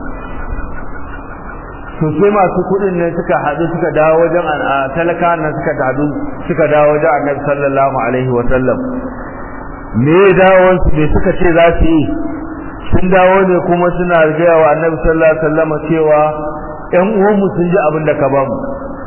to sai masu kuɗin ne suka haɗu suka dawo wajen talaka nan suka haɗu suka dawo wajen annabi sallallahu alaihi wa sallam me dawon su me suka ce za su yi sun dawo ne kuma suna gaya wa annabi sallallahu alaihi wa sallam cewa ƴan uwanmu sun ji abin da ka bamu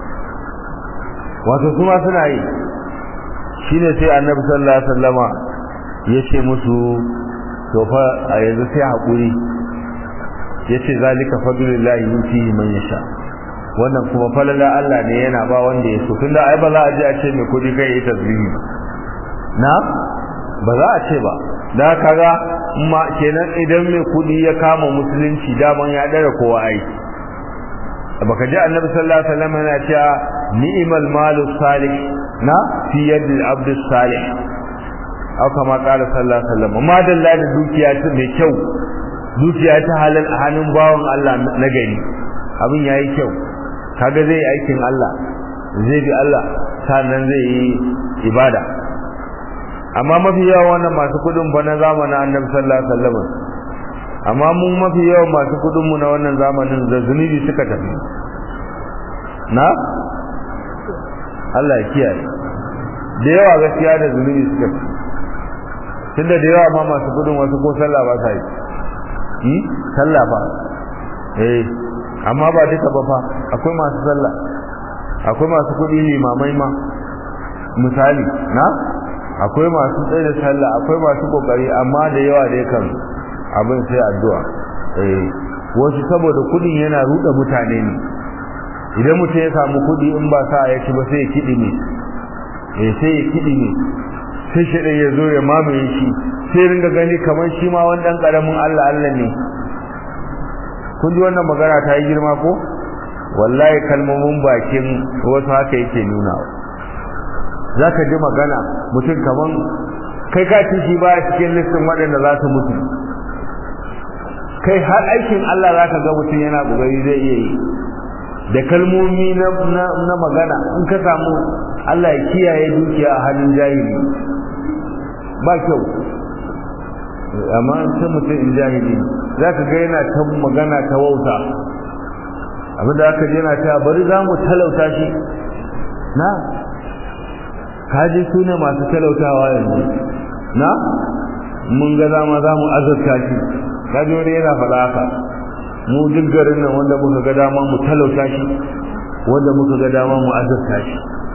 wato kuma suna yi shine sai annabi sallallahu alaihi wasallama yace musu to fa a yanzu sai hakuri yace zalika fadlullahi yutihi man yasha wannan kuma falala Allah ne yana ba wanda ya so tunda ai ba za a je a ce me kudi kai yi tasbihi na ba za a ce ba da kaga ma kenan idan mai kudi ya kama musulunci daman ya dare kowa aiki baka ji annabi sallallahu alaihi wasallam yana cewa ni'mal malu salih na fi yadi al-abd salih aw kama qala sallallahu alaihi wasallam ma dalla da dukiya ta mai kyau dukiya ta halal a hannun bawon Allah na gari abin yayi kyau kaga zai aikin Allah zai bi Allah sannan zai yi ibada amma mafi yawa wannan masu kudin ba na zamanin annabi sallallahu alaihi wasallam amma mu mafi yawan masu kudin mu na wannan zamanin da zunubi suka tafi na Allah ya kiyaye da yawa gaskiya da zunubi suka tafi tunda da yawa ma masu kudin wasu ko sallah ba sa yi yi sallah fa eh amma ba duka ba fa akwai masu sallah akwai masu kudi limamai ma misali na akwai masu tsaye da sallah akwai masu kokari amma da yawa da yakan abin sai addu'a eh wasu saboda kudin yana ruda mutane ne idan mutum ya samu kudi in ba sa ya ci ba sai ya kidi ne eh sai ya kidi ne sai shi ya zo ya mamaye shi sai ringa gani kamar shi ma wani dan karamin Allah Allah ne kun ji wannan magana ta yi girma ko wallahi kalmomin bakin wasu haka yake nuna zaka ji magana mutum kaman kai ka ci shi baya cikin listin waɗanda za su mutu kai har aikin Allah za ka ga mutum yana ƙoƙari zai iya yi da kalmomi na magana in ka samu Allah ya kiyaye dukiya a hannun jahili ba kyau amma sai mutum in jahili za ka ga yana ta magana ta wauta abinda aka je yana cewa bari za mu talauta shi na kaji su ne masu talautawa yanzu na mun ga zama za mu azurta shi kaji wani yana faɗa haka mu duk garin nan wanda muka ga dama mu talauta shi wanda muka ga dama mu azurta shi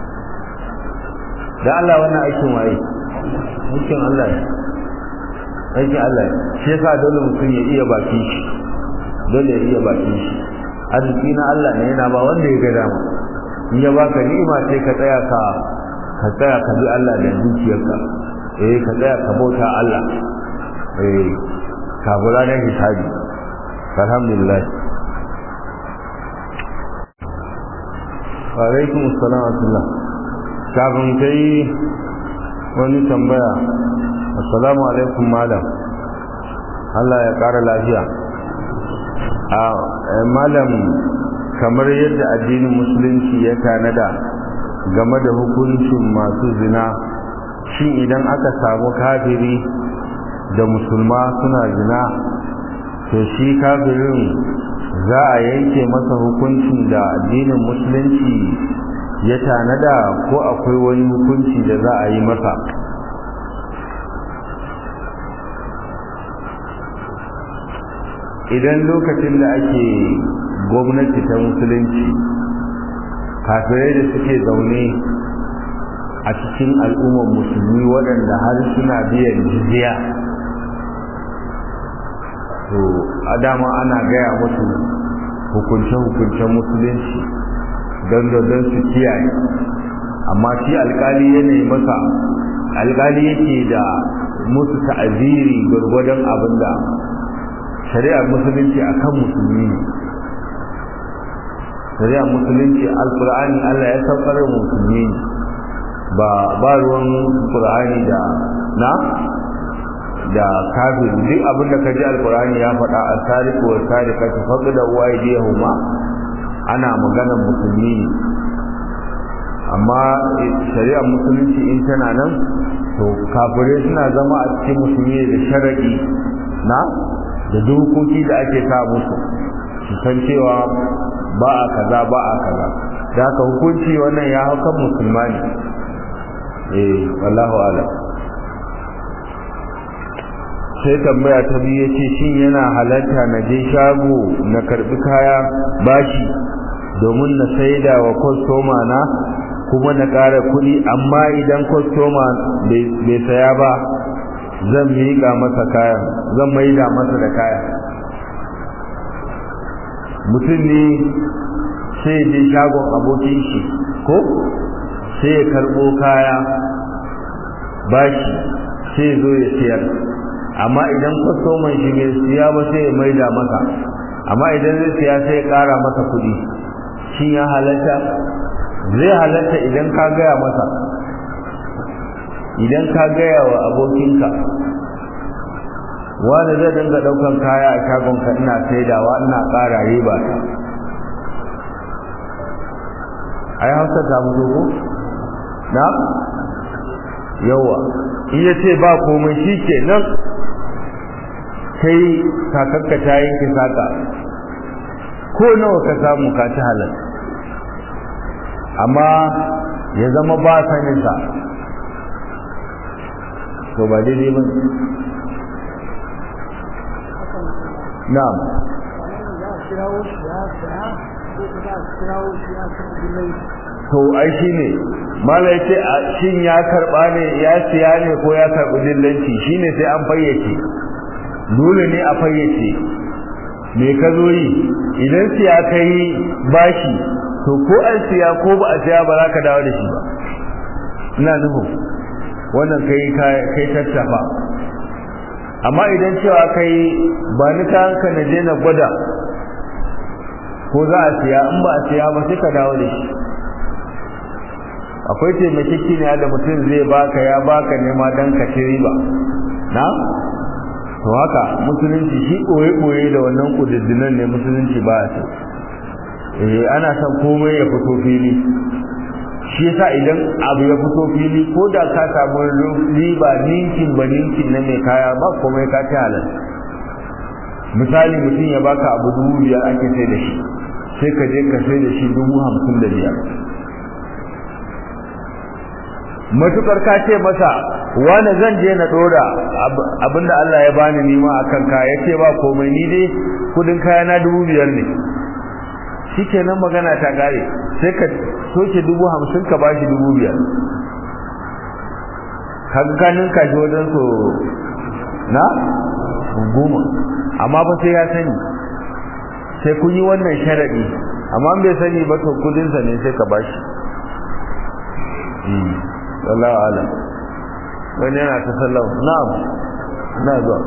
da Allah wannan aikin waye aikin Allah ne aikin Allah ne shi yasa dole mutum ya iya bakin shi dole ya iya bakin shi arziki na Allah ne yana ba wanda ya ga dama in ya baka ni'ima sai ka tsaya ka ka tsaya ka bi Allah da zuciyarka eh ka tsaya ka bauta Allah eh ka bula da hisabi alhamdulillah wa alaikum assalam wa rahmatullah kafin kai wani tambaya assalamu alaikum malam Allah ya kara lafiya a malam kamar yadda addinin musulunci ya tanada game da hukuncin masu zina shin idan aka samu kafiri da musulma suna zina to shi kafirin za a yanke masa hukuncin da addinin musulunci ya tanada ko akwai wani hukunci da za a yi masa idan lokacin da ake gwamnati ta musulunci kafirai da suke zaune a cikin al'ummar musulmi waɗanda har suna biyan jizya to a dama ana gaya musu hukunce-hukuncen musulunci don don su kiyaye amma shi alkali yanayi masa alkali yake da musu ta'aziri gwargwadon abin da shari'ar musulunci a kan musulmi ne shari'ar musulunci alkur'ani allah ya saukar musulmi ne ba ba ruwan qur'ani da na da kafir duk abin da kaji alqur'ani ya faɗa as-sariqu was-sariqatu faqda waydihuma ana maganar musulmi ne amma shari'ar musulunci in tana nan to kafirai suna zama a cikin musulmi da sharadi na da dokoki da ake sa musu su san cewa ba a kaza ba a kaza da haka hukunci wannan ya hau kan musulmani eh wallahu alam sai tambaya ta biyu yace shin yana halatta na je shago na karbi kaya bashi domin na saida wa kwastoma na kuma na ƙara kuɗi amma idan kwastoma bai saya ba zan miƙa masa kayan zan maida masa da kayan mutum ne sai je shagon abokin shi ko sai ya karɓo kaya bashi sai zo ya siyar amma idan kwastoman shi bai siya ba sai ya maida masa amma idan zai siya sai ya ƙara masa kuɗi shi ya halatta zai halatta idan ka gaya masa idan ka gaya wa abokinka wanda zai dinga ɗaukan kaya a shagonka ina saidawa ina ƙara riba ta ai hausa ta mutu ko na yawa in ya ce ba komai shi ke nan sai kakakka ta yanke saka ko nawa ka samu ka ci halal amma ya zama ba saninsa to ba daidai ba na'am to ai shi ne mala ya ce shin ya karba ne ya siya ne ko ya karbi dillanci shi ne sai an fayyace dole ne a fayyace me ka zo yi idan siya ka yi bashi to ko an siya ko ba a siya ba za ka dawo da shi ba ina nufin wannan kai kai tattafa amma idan cewa kai ba ni ka hanka na je na gwada ko za a siya in ba a siya ba sai ka dawo da shi akwai taimakekeniya da mutum zai baka ya baka nema dan ka ci riba na to haka musulunci shi ɓoye-ɓoye da wannan ƙudiddinan ne musulunci ba a eh ana son komai ya fito fili shi yasa idan abu ya fito fili ko da ka samu riba ninkin ba ninkin na mai kaya ba komai ka ci halal misali mutum ya baka abu dubu biyar ake sai da shi sai ka je ka sai da shi dubu hamsin da biyar matukar ka ce masa wani zan je na dora abinda Allah ya bani nima akan ka yace ba komai ni dai kudin kaya na dubu biyar ne shikenan magana ta gare sai ka soke dubu hamsin ka bashi dubu biyar kaga kanin ka ji wajen so na goma amma ba sai ya sani sai kun yi wannan sharadi amma bai sani ba to kudinsa ne sai ka bashi wallahu alam wani yana ta sallama na'am na zuwa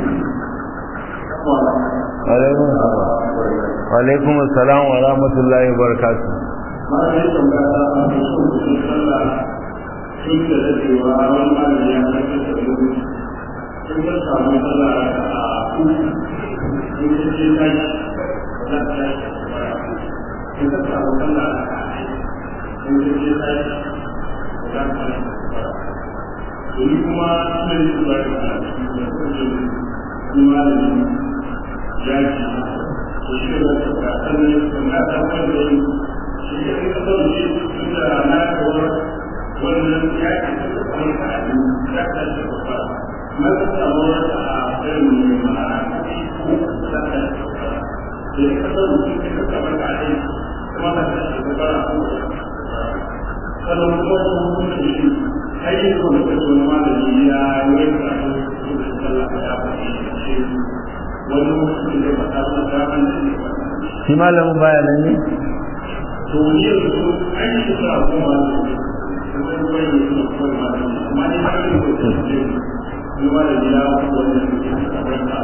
alaikum assalam wa rahmatullahi wa barakatuh ma ne tambaya a cikin sallah sun da dadewa wani malami ya kai ta sabu sun ga samu sallah a ku sun ce ce kai za ta yi sun ga samu sallah sun ce ce kai za ta yi Jadi kuma suna yi su bari a cikin kuma malami ya ce shi da ta sannan kuma ta wanda yi shi ya fi kasar shi tun da na kawar wannan ya ke suka kwanu a yi ya ta shi kafa na ta samu wata a irin mai ma'ana kuɗi ko ta ta shi kafa da ya kasar shi ke ta kafa ka yi kuma ta ta shi kafa a kuma sannan kuma su kuma shi ayyukan da kaso na malami ya yi wani karatu da sallah ya faɗi shi wani mutum da ba ta da an da shi malamin baya nan ne to ni yanzu an yi sa kuma kuma kuma yi su kuma malami amma ni ba ni ko ce ni ma da gida wannan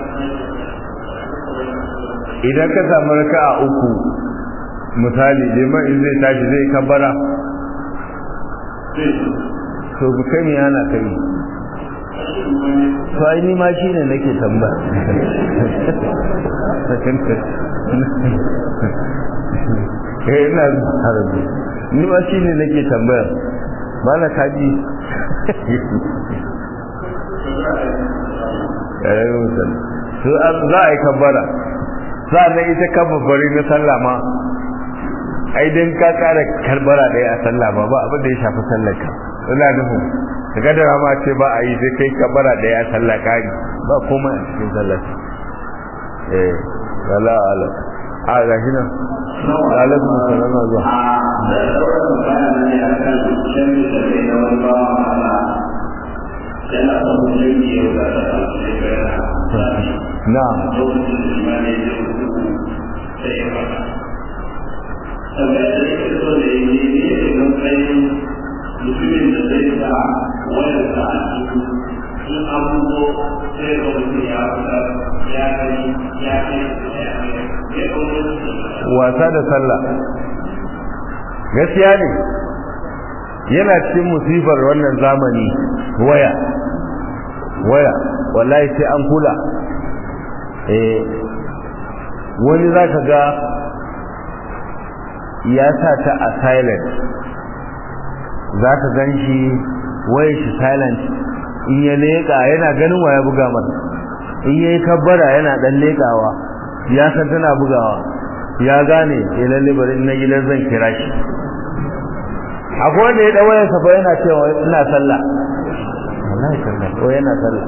idan ka samu raka'a uku misali liman in zai tashi zai kabbara to kai me yana kai to ai ni ma shine nake tambaya eh ina harabi ni ma shine nake tambaya mana kaji eh musan to za a yi kabbara sannan ita kabbari na sallah ma ai dan ka kara karbara daya a sallah ba ba abin da ya shafi sallar ka ina nufin daga da ma ce ba a yi sai kai kabara daya a sallah kari ba komai a cikin sallar eh wala ala a ga shi nan alaikum assalam wa zuwa na'am tambayar da yake so da yi ne ne matsayin mutumin da zai sa wayar sa a cikin in abubuwa sai ga mutum ya fita ya kai ya kai ya kai ya kai wasa da sallah gaskiya ne yana cikin musibar wannan zamani waya waya wallahi sai an kula eh wani zaka ga ya sa ta a silent za ka gan shi waye shi silent in ya leƙa yana ganin waya buga masa in ya yi kabbara yana ɗan leƙawa ya san tana bugawa ya gane ya lalle bari na gidan zan kira shi akwai wanda ya ɗan wayarsa fa yana cewa ina sallah wallahi sallah ko yana sallah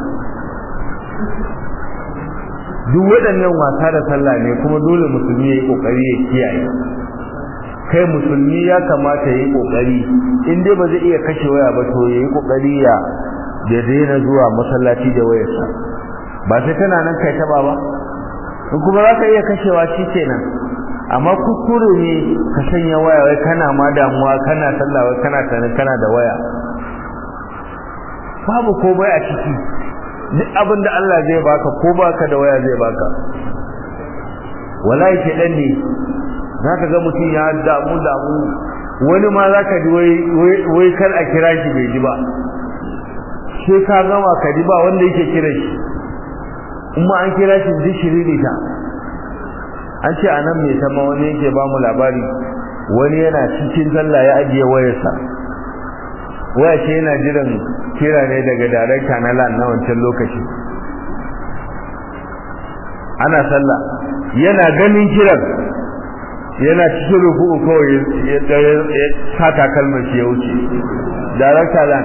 duk waɗannan wasa da sallah ne kuma dole musulmi ya yi ƙoƙari ya kiyaye kai musulmi ya kamata ya yi kokari in dai ba zai iya kashe waya ba to ya yi kokari ya da daina zuwa masallaci da wayarsa ba sai tana nan kai taba ba in kuma za ka iya kashewa shi kenan amma kuskure ne ka sanya waya wai kana ma damuwa kana sallah wai kana tana kana da waya babu komai a ciki duk abin da Allah zai baka ko baka da waya zai baka wallahi shedan ne za ka ga mutum ya damu damu wani ma za ka ji wai kar a kira shi bai ji ba sai ka gama ka ji ba wanda yake kira shi in ma an kira shi duk shiriri ta an ce a nan mai sama wani yake ba mu labari wani yana cikin sallah ya ajiye wayarsa waya ce yana jiran kira ne daga darakta na lan na wancan lokaci ana sallah yana ganin kiran yana cikin ruku'u kawai ya sata kalmar shi ya wuce darakta lan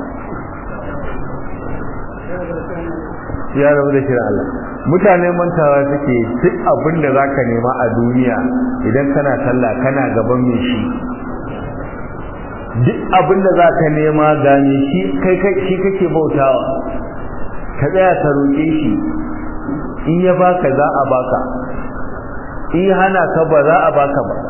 ya rabu da kiran Allah mutane mantawa suke duk abin da zaka nema a duniya idan kana sallah kana gaban mai shi duk abin da zaka nema ga mai shi kai kai shi kake bautawa ka tsaya ka roƙe shi in ya baka za a baka in hana ka ba za a baka ba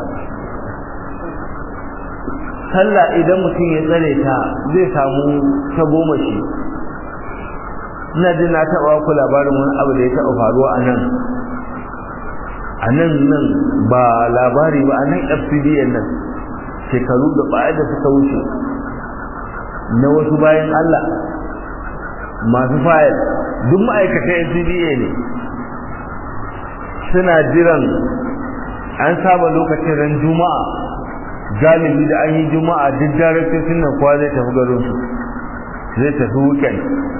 sallah idan mutum ya tsare ta zai samu ta goma shi ina jin na taɓa ku labarin wani abu da ya taɓa faruwa a nan a nan nan ba labari ba a nan fcdn nan shekaru da baya da suka wuce na wasu bayan allah masu fayil duk ma'aikatan fcda ne suna jiran an saba lokacin ran juma'a galibi da an yi juma'a duk daraktocin nan kowa zai tafi garinsu zai tafi weekend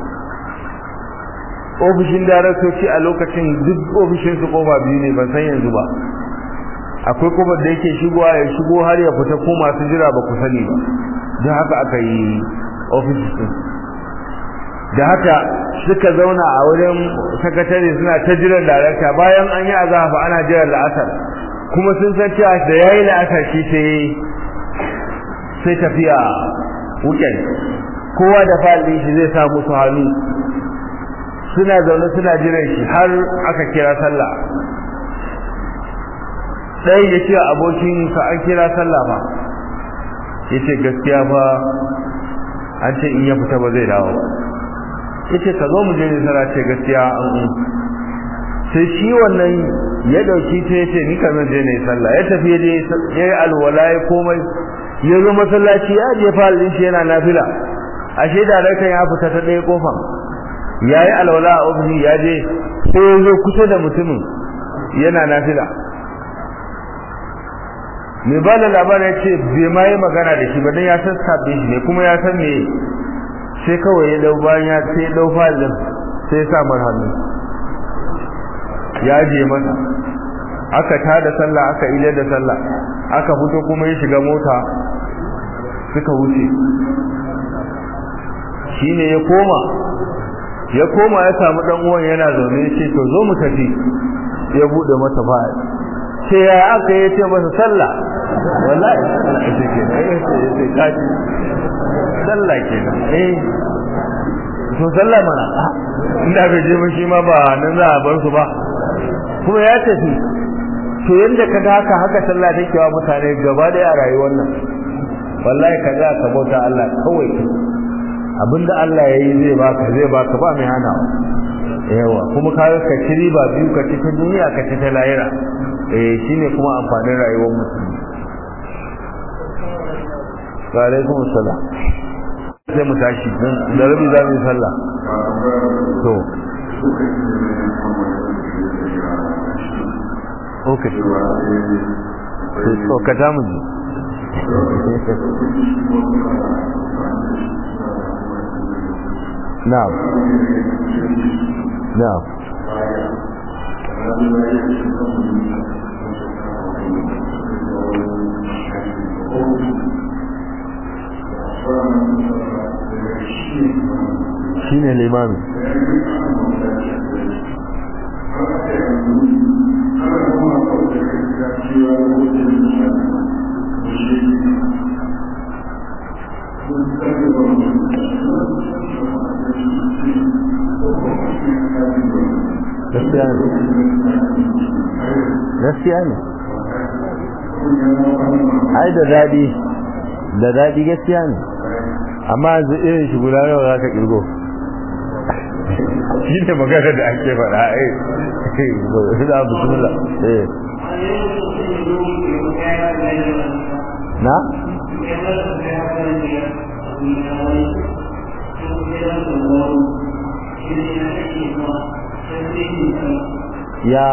ofishin daraktoci a lokacin duk ofishin su kofa biyu ne ban san yanzu ba akwai kofar da yake shigowa ya shigo har ya fita ko masu jira ba ku sani ba don haka aka yi ofis din da haka suka zauna a wurin sakatare suna ta jiran darakta bayan an yi azafa ana jiran la'asar kuma sun san cewa da yayi la'asar shi sai sai tafiya weekend kowa da fa'alin shi zai sa musu hannu suna zaune suna jiran shi har aka kira sallah ɗaya ya ce abokin sa an kira sallah ba ya ce gaskiya ba an ce in ya fita ba zai dawo ba ya ce ka zo mu je nisara ce gaskiya an un sai shi wannan ya ɗauki ta ya ce ni ka zan je na yi sallah ya tafi ya je ya yi alwala ya komai ya zo masallaci ya je falin shi yana nafila ashe da ya fita ta ɗaya kofan ya yi alwala a ofisi ya je sai ya zo kusa da mutumin yana nafila mai ba da labarin ya ce bai ma yi magana da shi ba don ya san sabbin shi ne kuma ya san me sai kawai ya dau bayan ya sai dau falin sai ya sa mar hannu ya je masa aka tada sallah aka ile da sallah aka fito kuma ya shiga mota suka wuce shine ya koma ya koma ya samu dan uwan yana zaune ce to zo mu tafi ya bude masa fa'il ce ya aka yi ce masa sallah wallahi sallah ita ke eh sai kaji sallah ke eh to sallah mana inda bai je shi ma ba nan za a bar su ba kuma ya tafi to yanda ka ga haka haka sallah take wa mutane gaba da a rayuwar nan wallahi ka ga ka bauta Allah kawai abinda Allah ya yi zai baka zai baka ba mai hana yawa kuma ka ka ci riba biyu ka ci ta duniya ka ci ta lahira eh shine kuma amfanin rayuwar musulmi wa alaikum assalam sai mu tashi da rabi za mu yi sallah to okay to ka ta mu ji نعم نعم shine limami gaskiya ne gaskiya ne ai da daɗi da daɗi gaskiya ne amma yanzu irin shi guda nawa za ka ƙirgo shi ne magana da ake faɗa ai da bismillah eh na ya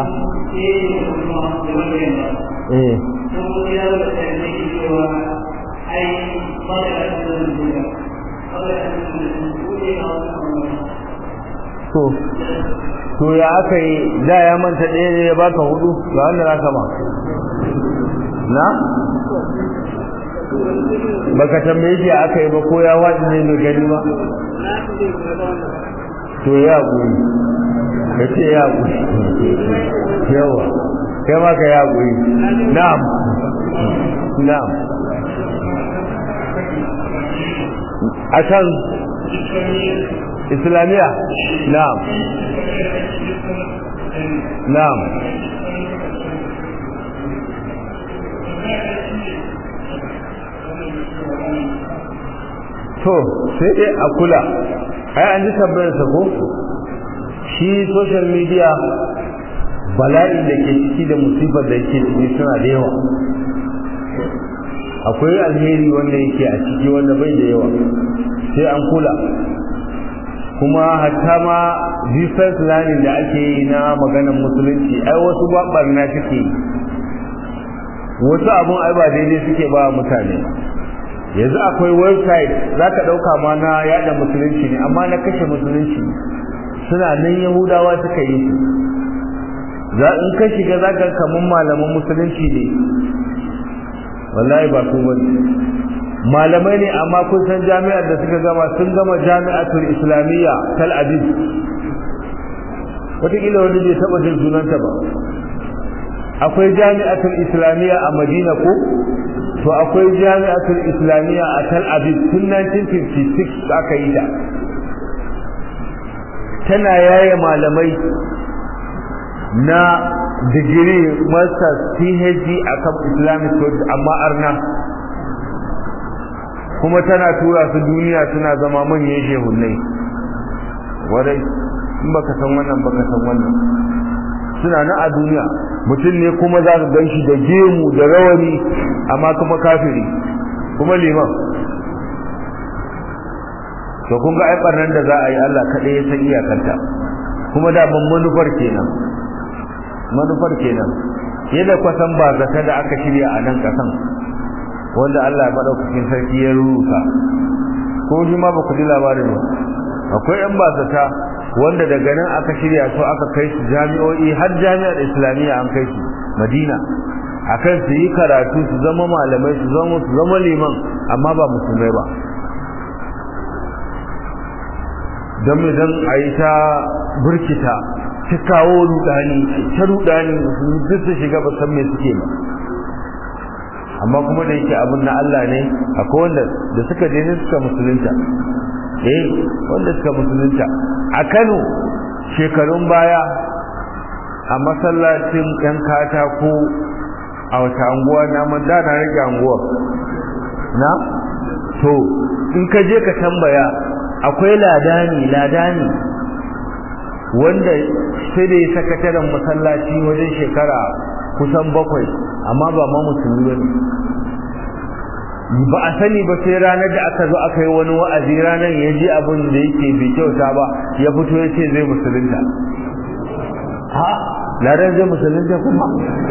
eh to to ya aka yi da ya manta ɗaya ne ya baka hudu ga wanda za ka ba na baka tambaye shi aka yi ba ko ya waɗi ne mai gani ba to ya guri ka ce ya guri yawa kai ma ka ya guri na'am na'am a can islamiyya na'am na'am to sai dai a kula ai an ji tambayar sa ko shi social media bala'in da ke ciki da musibar da yake ciki suna da yawa akwai alheri wanda yake a ciki wanda bai da yawa sai an kula kuma hatta ma distance learning da ake yi na maganar musulunci ai wasu barna suke yi wasu abun ai ba daidai suke ba mutane yanzu akwai website za ka ɗauka ma na yada musulunci ne amma na kashe musulunci suna nan yahudawa suka yi su za in ka shiga za ka kamun malaman musulunci ne wallahi ba ku bane malamai ne amma kun san jami'ar da suka gama sun gama jami'atul islamiyya tal aviv wataƙila wani bai taɓa jin sunanta ba akwai jami'atul islamiyya a madina ko to akwai jami'atul islamiyya a tal aviv tun 1956 aka yi ta tana yaye malamai na digiri masters phd a kan islamic studies amma arna kuma tana tura su duniya suna zama manyan shehunai wadai in baka san wannan baka san wannan suna nan a duniya mutum ne kuma za ka gan shi da gemu da rawani amma kuma kafiri kuma liman to kun ga ai barnan da za a yi Allah kaɗai ya san iyakanta kuma da ban manufar kenan manufar kenan yadda kwasan ba zata da aka shirya a nan kasan wanda Allah ya madaukakin sarki ya ruruka ko shi ma ba ku ji labarin ba akwai yan basata wanda daga nan aka shirya su aka kai su jami'o'i har jami'ar islamiyya an kai su madina akan su yi karatu su zama malamai su zama su zama liman amma ba musulmai ba don mai don a yi ta burkita ta kawo rudani ta rudani duk su shiga ba san me suke ba amma kuma da yake abin na Allah ne akwai wanda da suka je ne suka musulunta eh wanda suka musulunta a Kano shekarun baya a masallacin ɗan katako a wata anguwa na man da na rage anguwa na to in ka je ka tambaya akwai ladani ladani wanda sai da ya sakataren masallaci wajen shekara kusan bakwai amma ba ma musulmi ba ba a sani ba sai ranar da aka zo aka yi wani wa'azi ranar ya ji abin da yake bai kyauta ba ya fito ya ce zai musulunta ha ladan zai musulunta kuma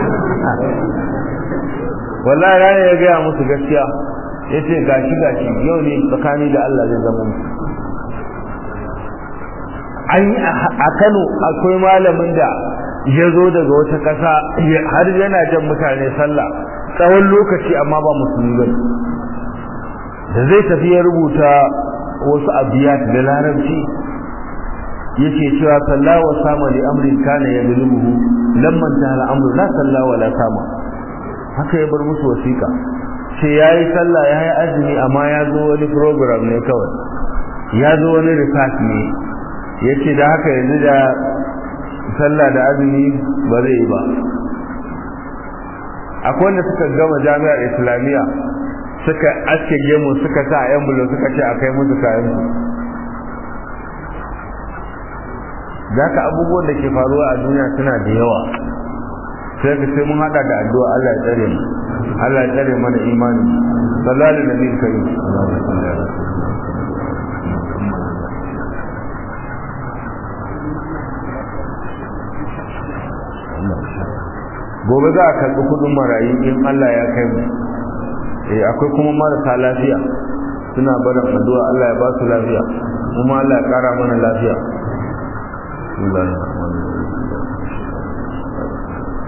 wallahi ranar ya gaya musu gaskiya ya ce gashi gashi yau ne tsakani da Allah zai zama musu an yi a Kano akwai malamin da ya zo daga wata ƙasa har yana jan mutane sallah tsawon lokaci amma ba musulmi ba da zai tafi ya rubuta wasu abiyat da larabci yake cewa sallah wa sama li amrin kana ya bilmuhu lamman ta al'amru la sallah wa la sama haka ya bar musu wasiƙa sai yayi sallah yayi azumi amma ya zo wani program ne kawai ya zo wani research ne yace da haka yanzu da sallah da azumi ba zai yi ba akwai wanda suka gama jami'ar islamiyya suka aske gemu suka sa yan bulo suka ce a kai musu kayan su da ka abubuwan da ke faruwa a duniya suna da yawa sai ka sai mun hada da addu'a Allah ya tsare mu Allah ya tsare mana imani sallallahu alaihi nabi karim gobe za a karɓi kuɗin marayu in Allah ya kai mu eh akwai kuma marasa lafiya suna barin addu'a Allah ya ba su lafiya kuma Allah ya ƙara mana lafiya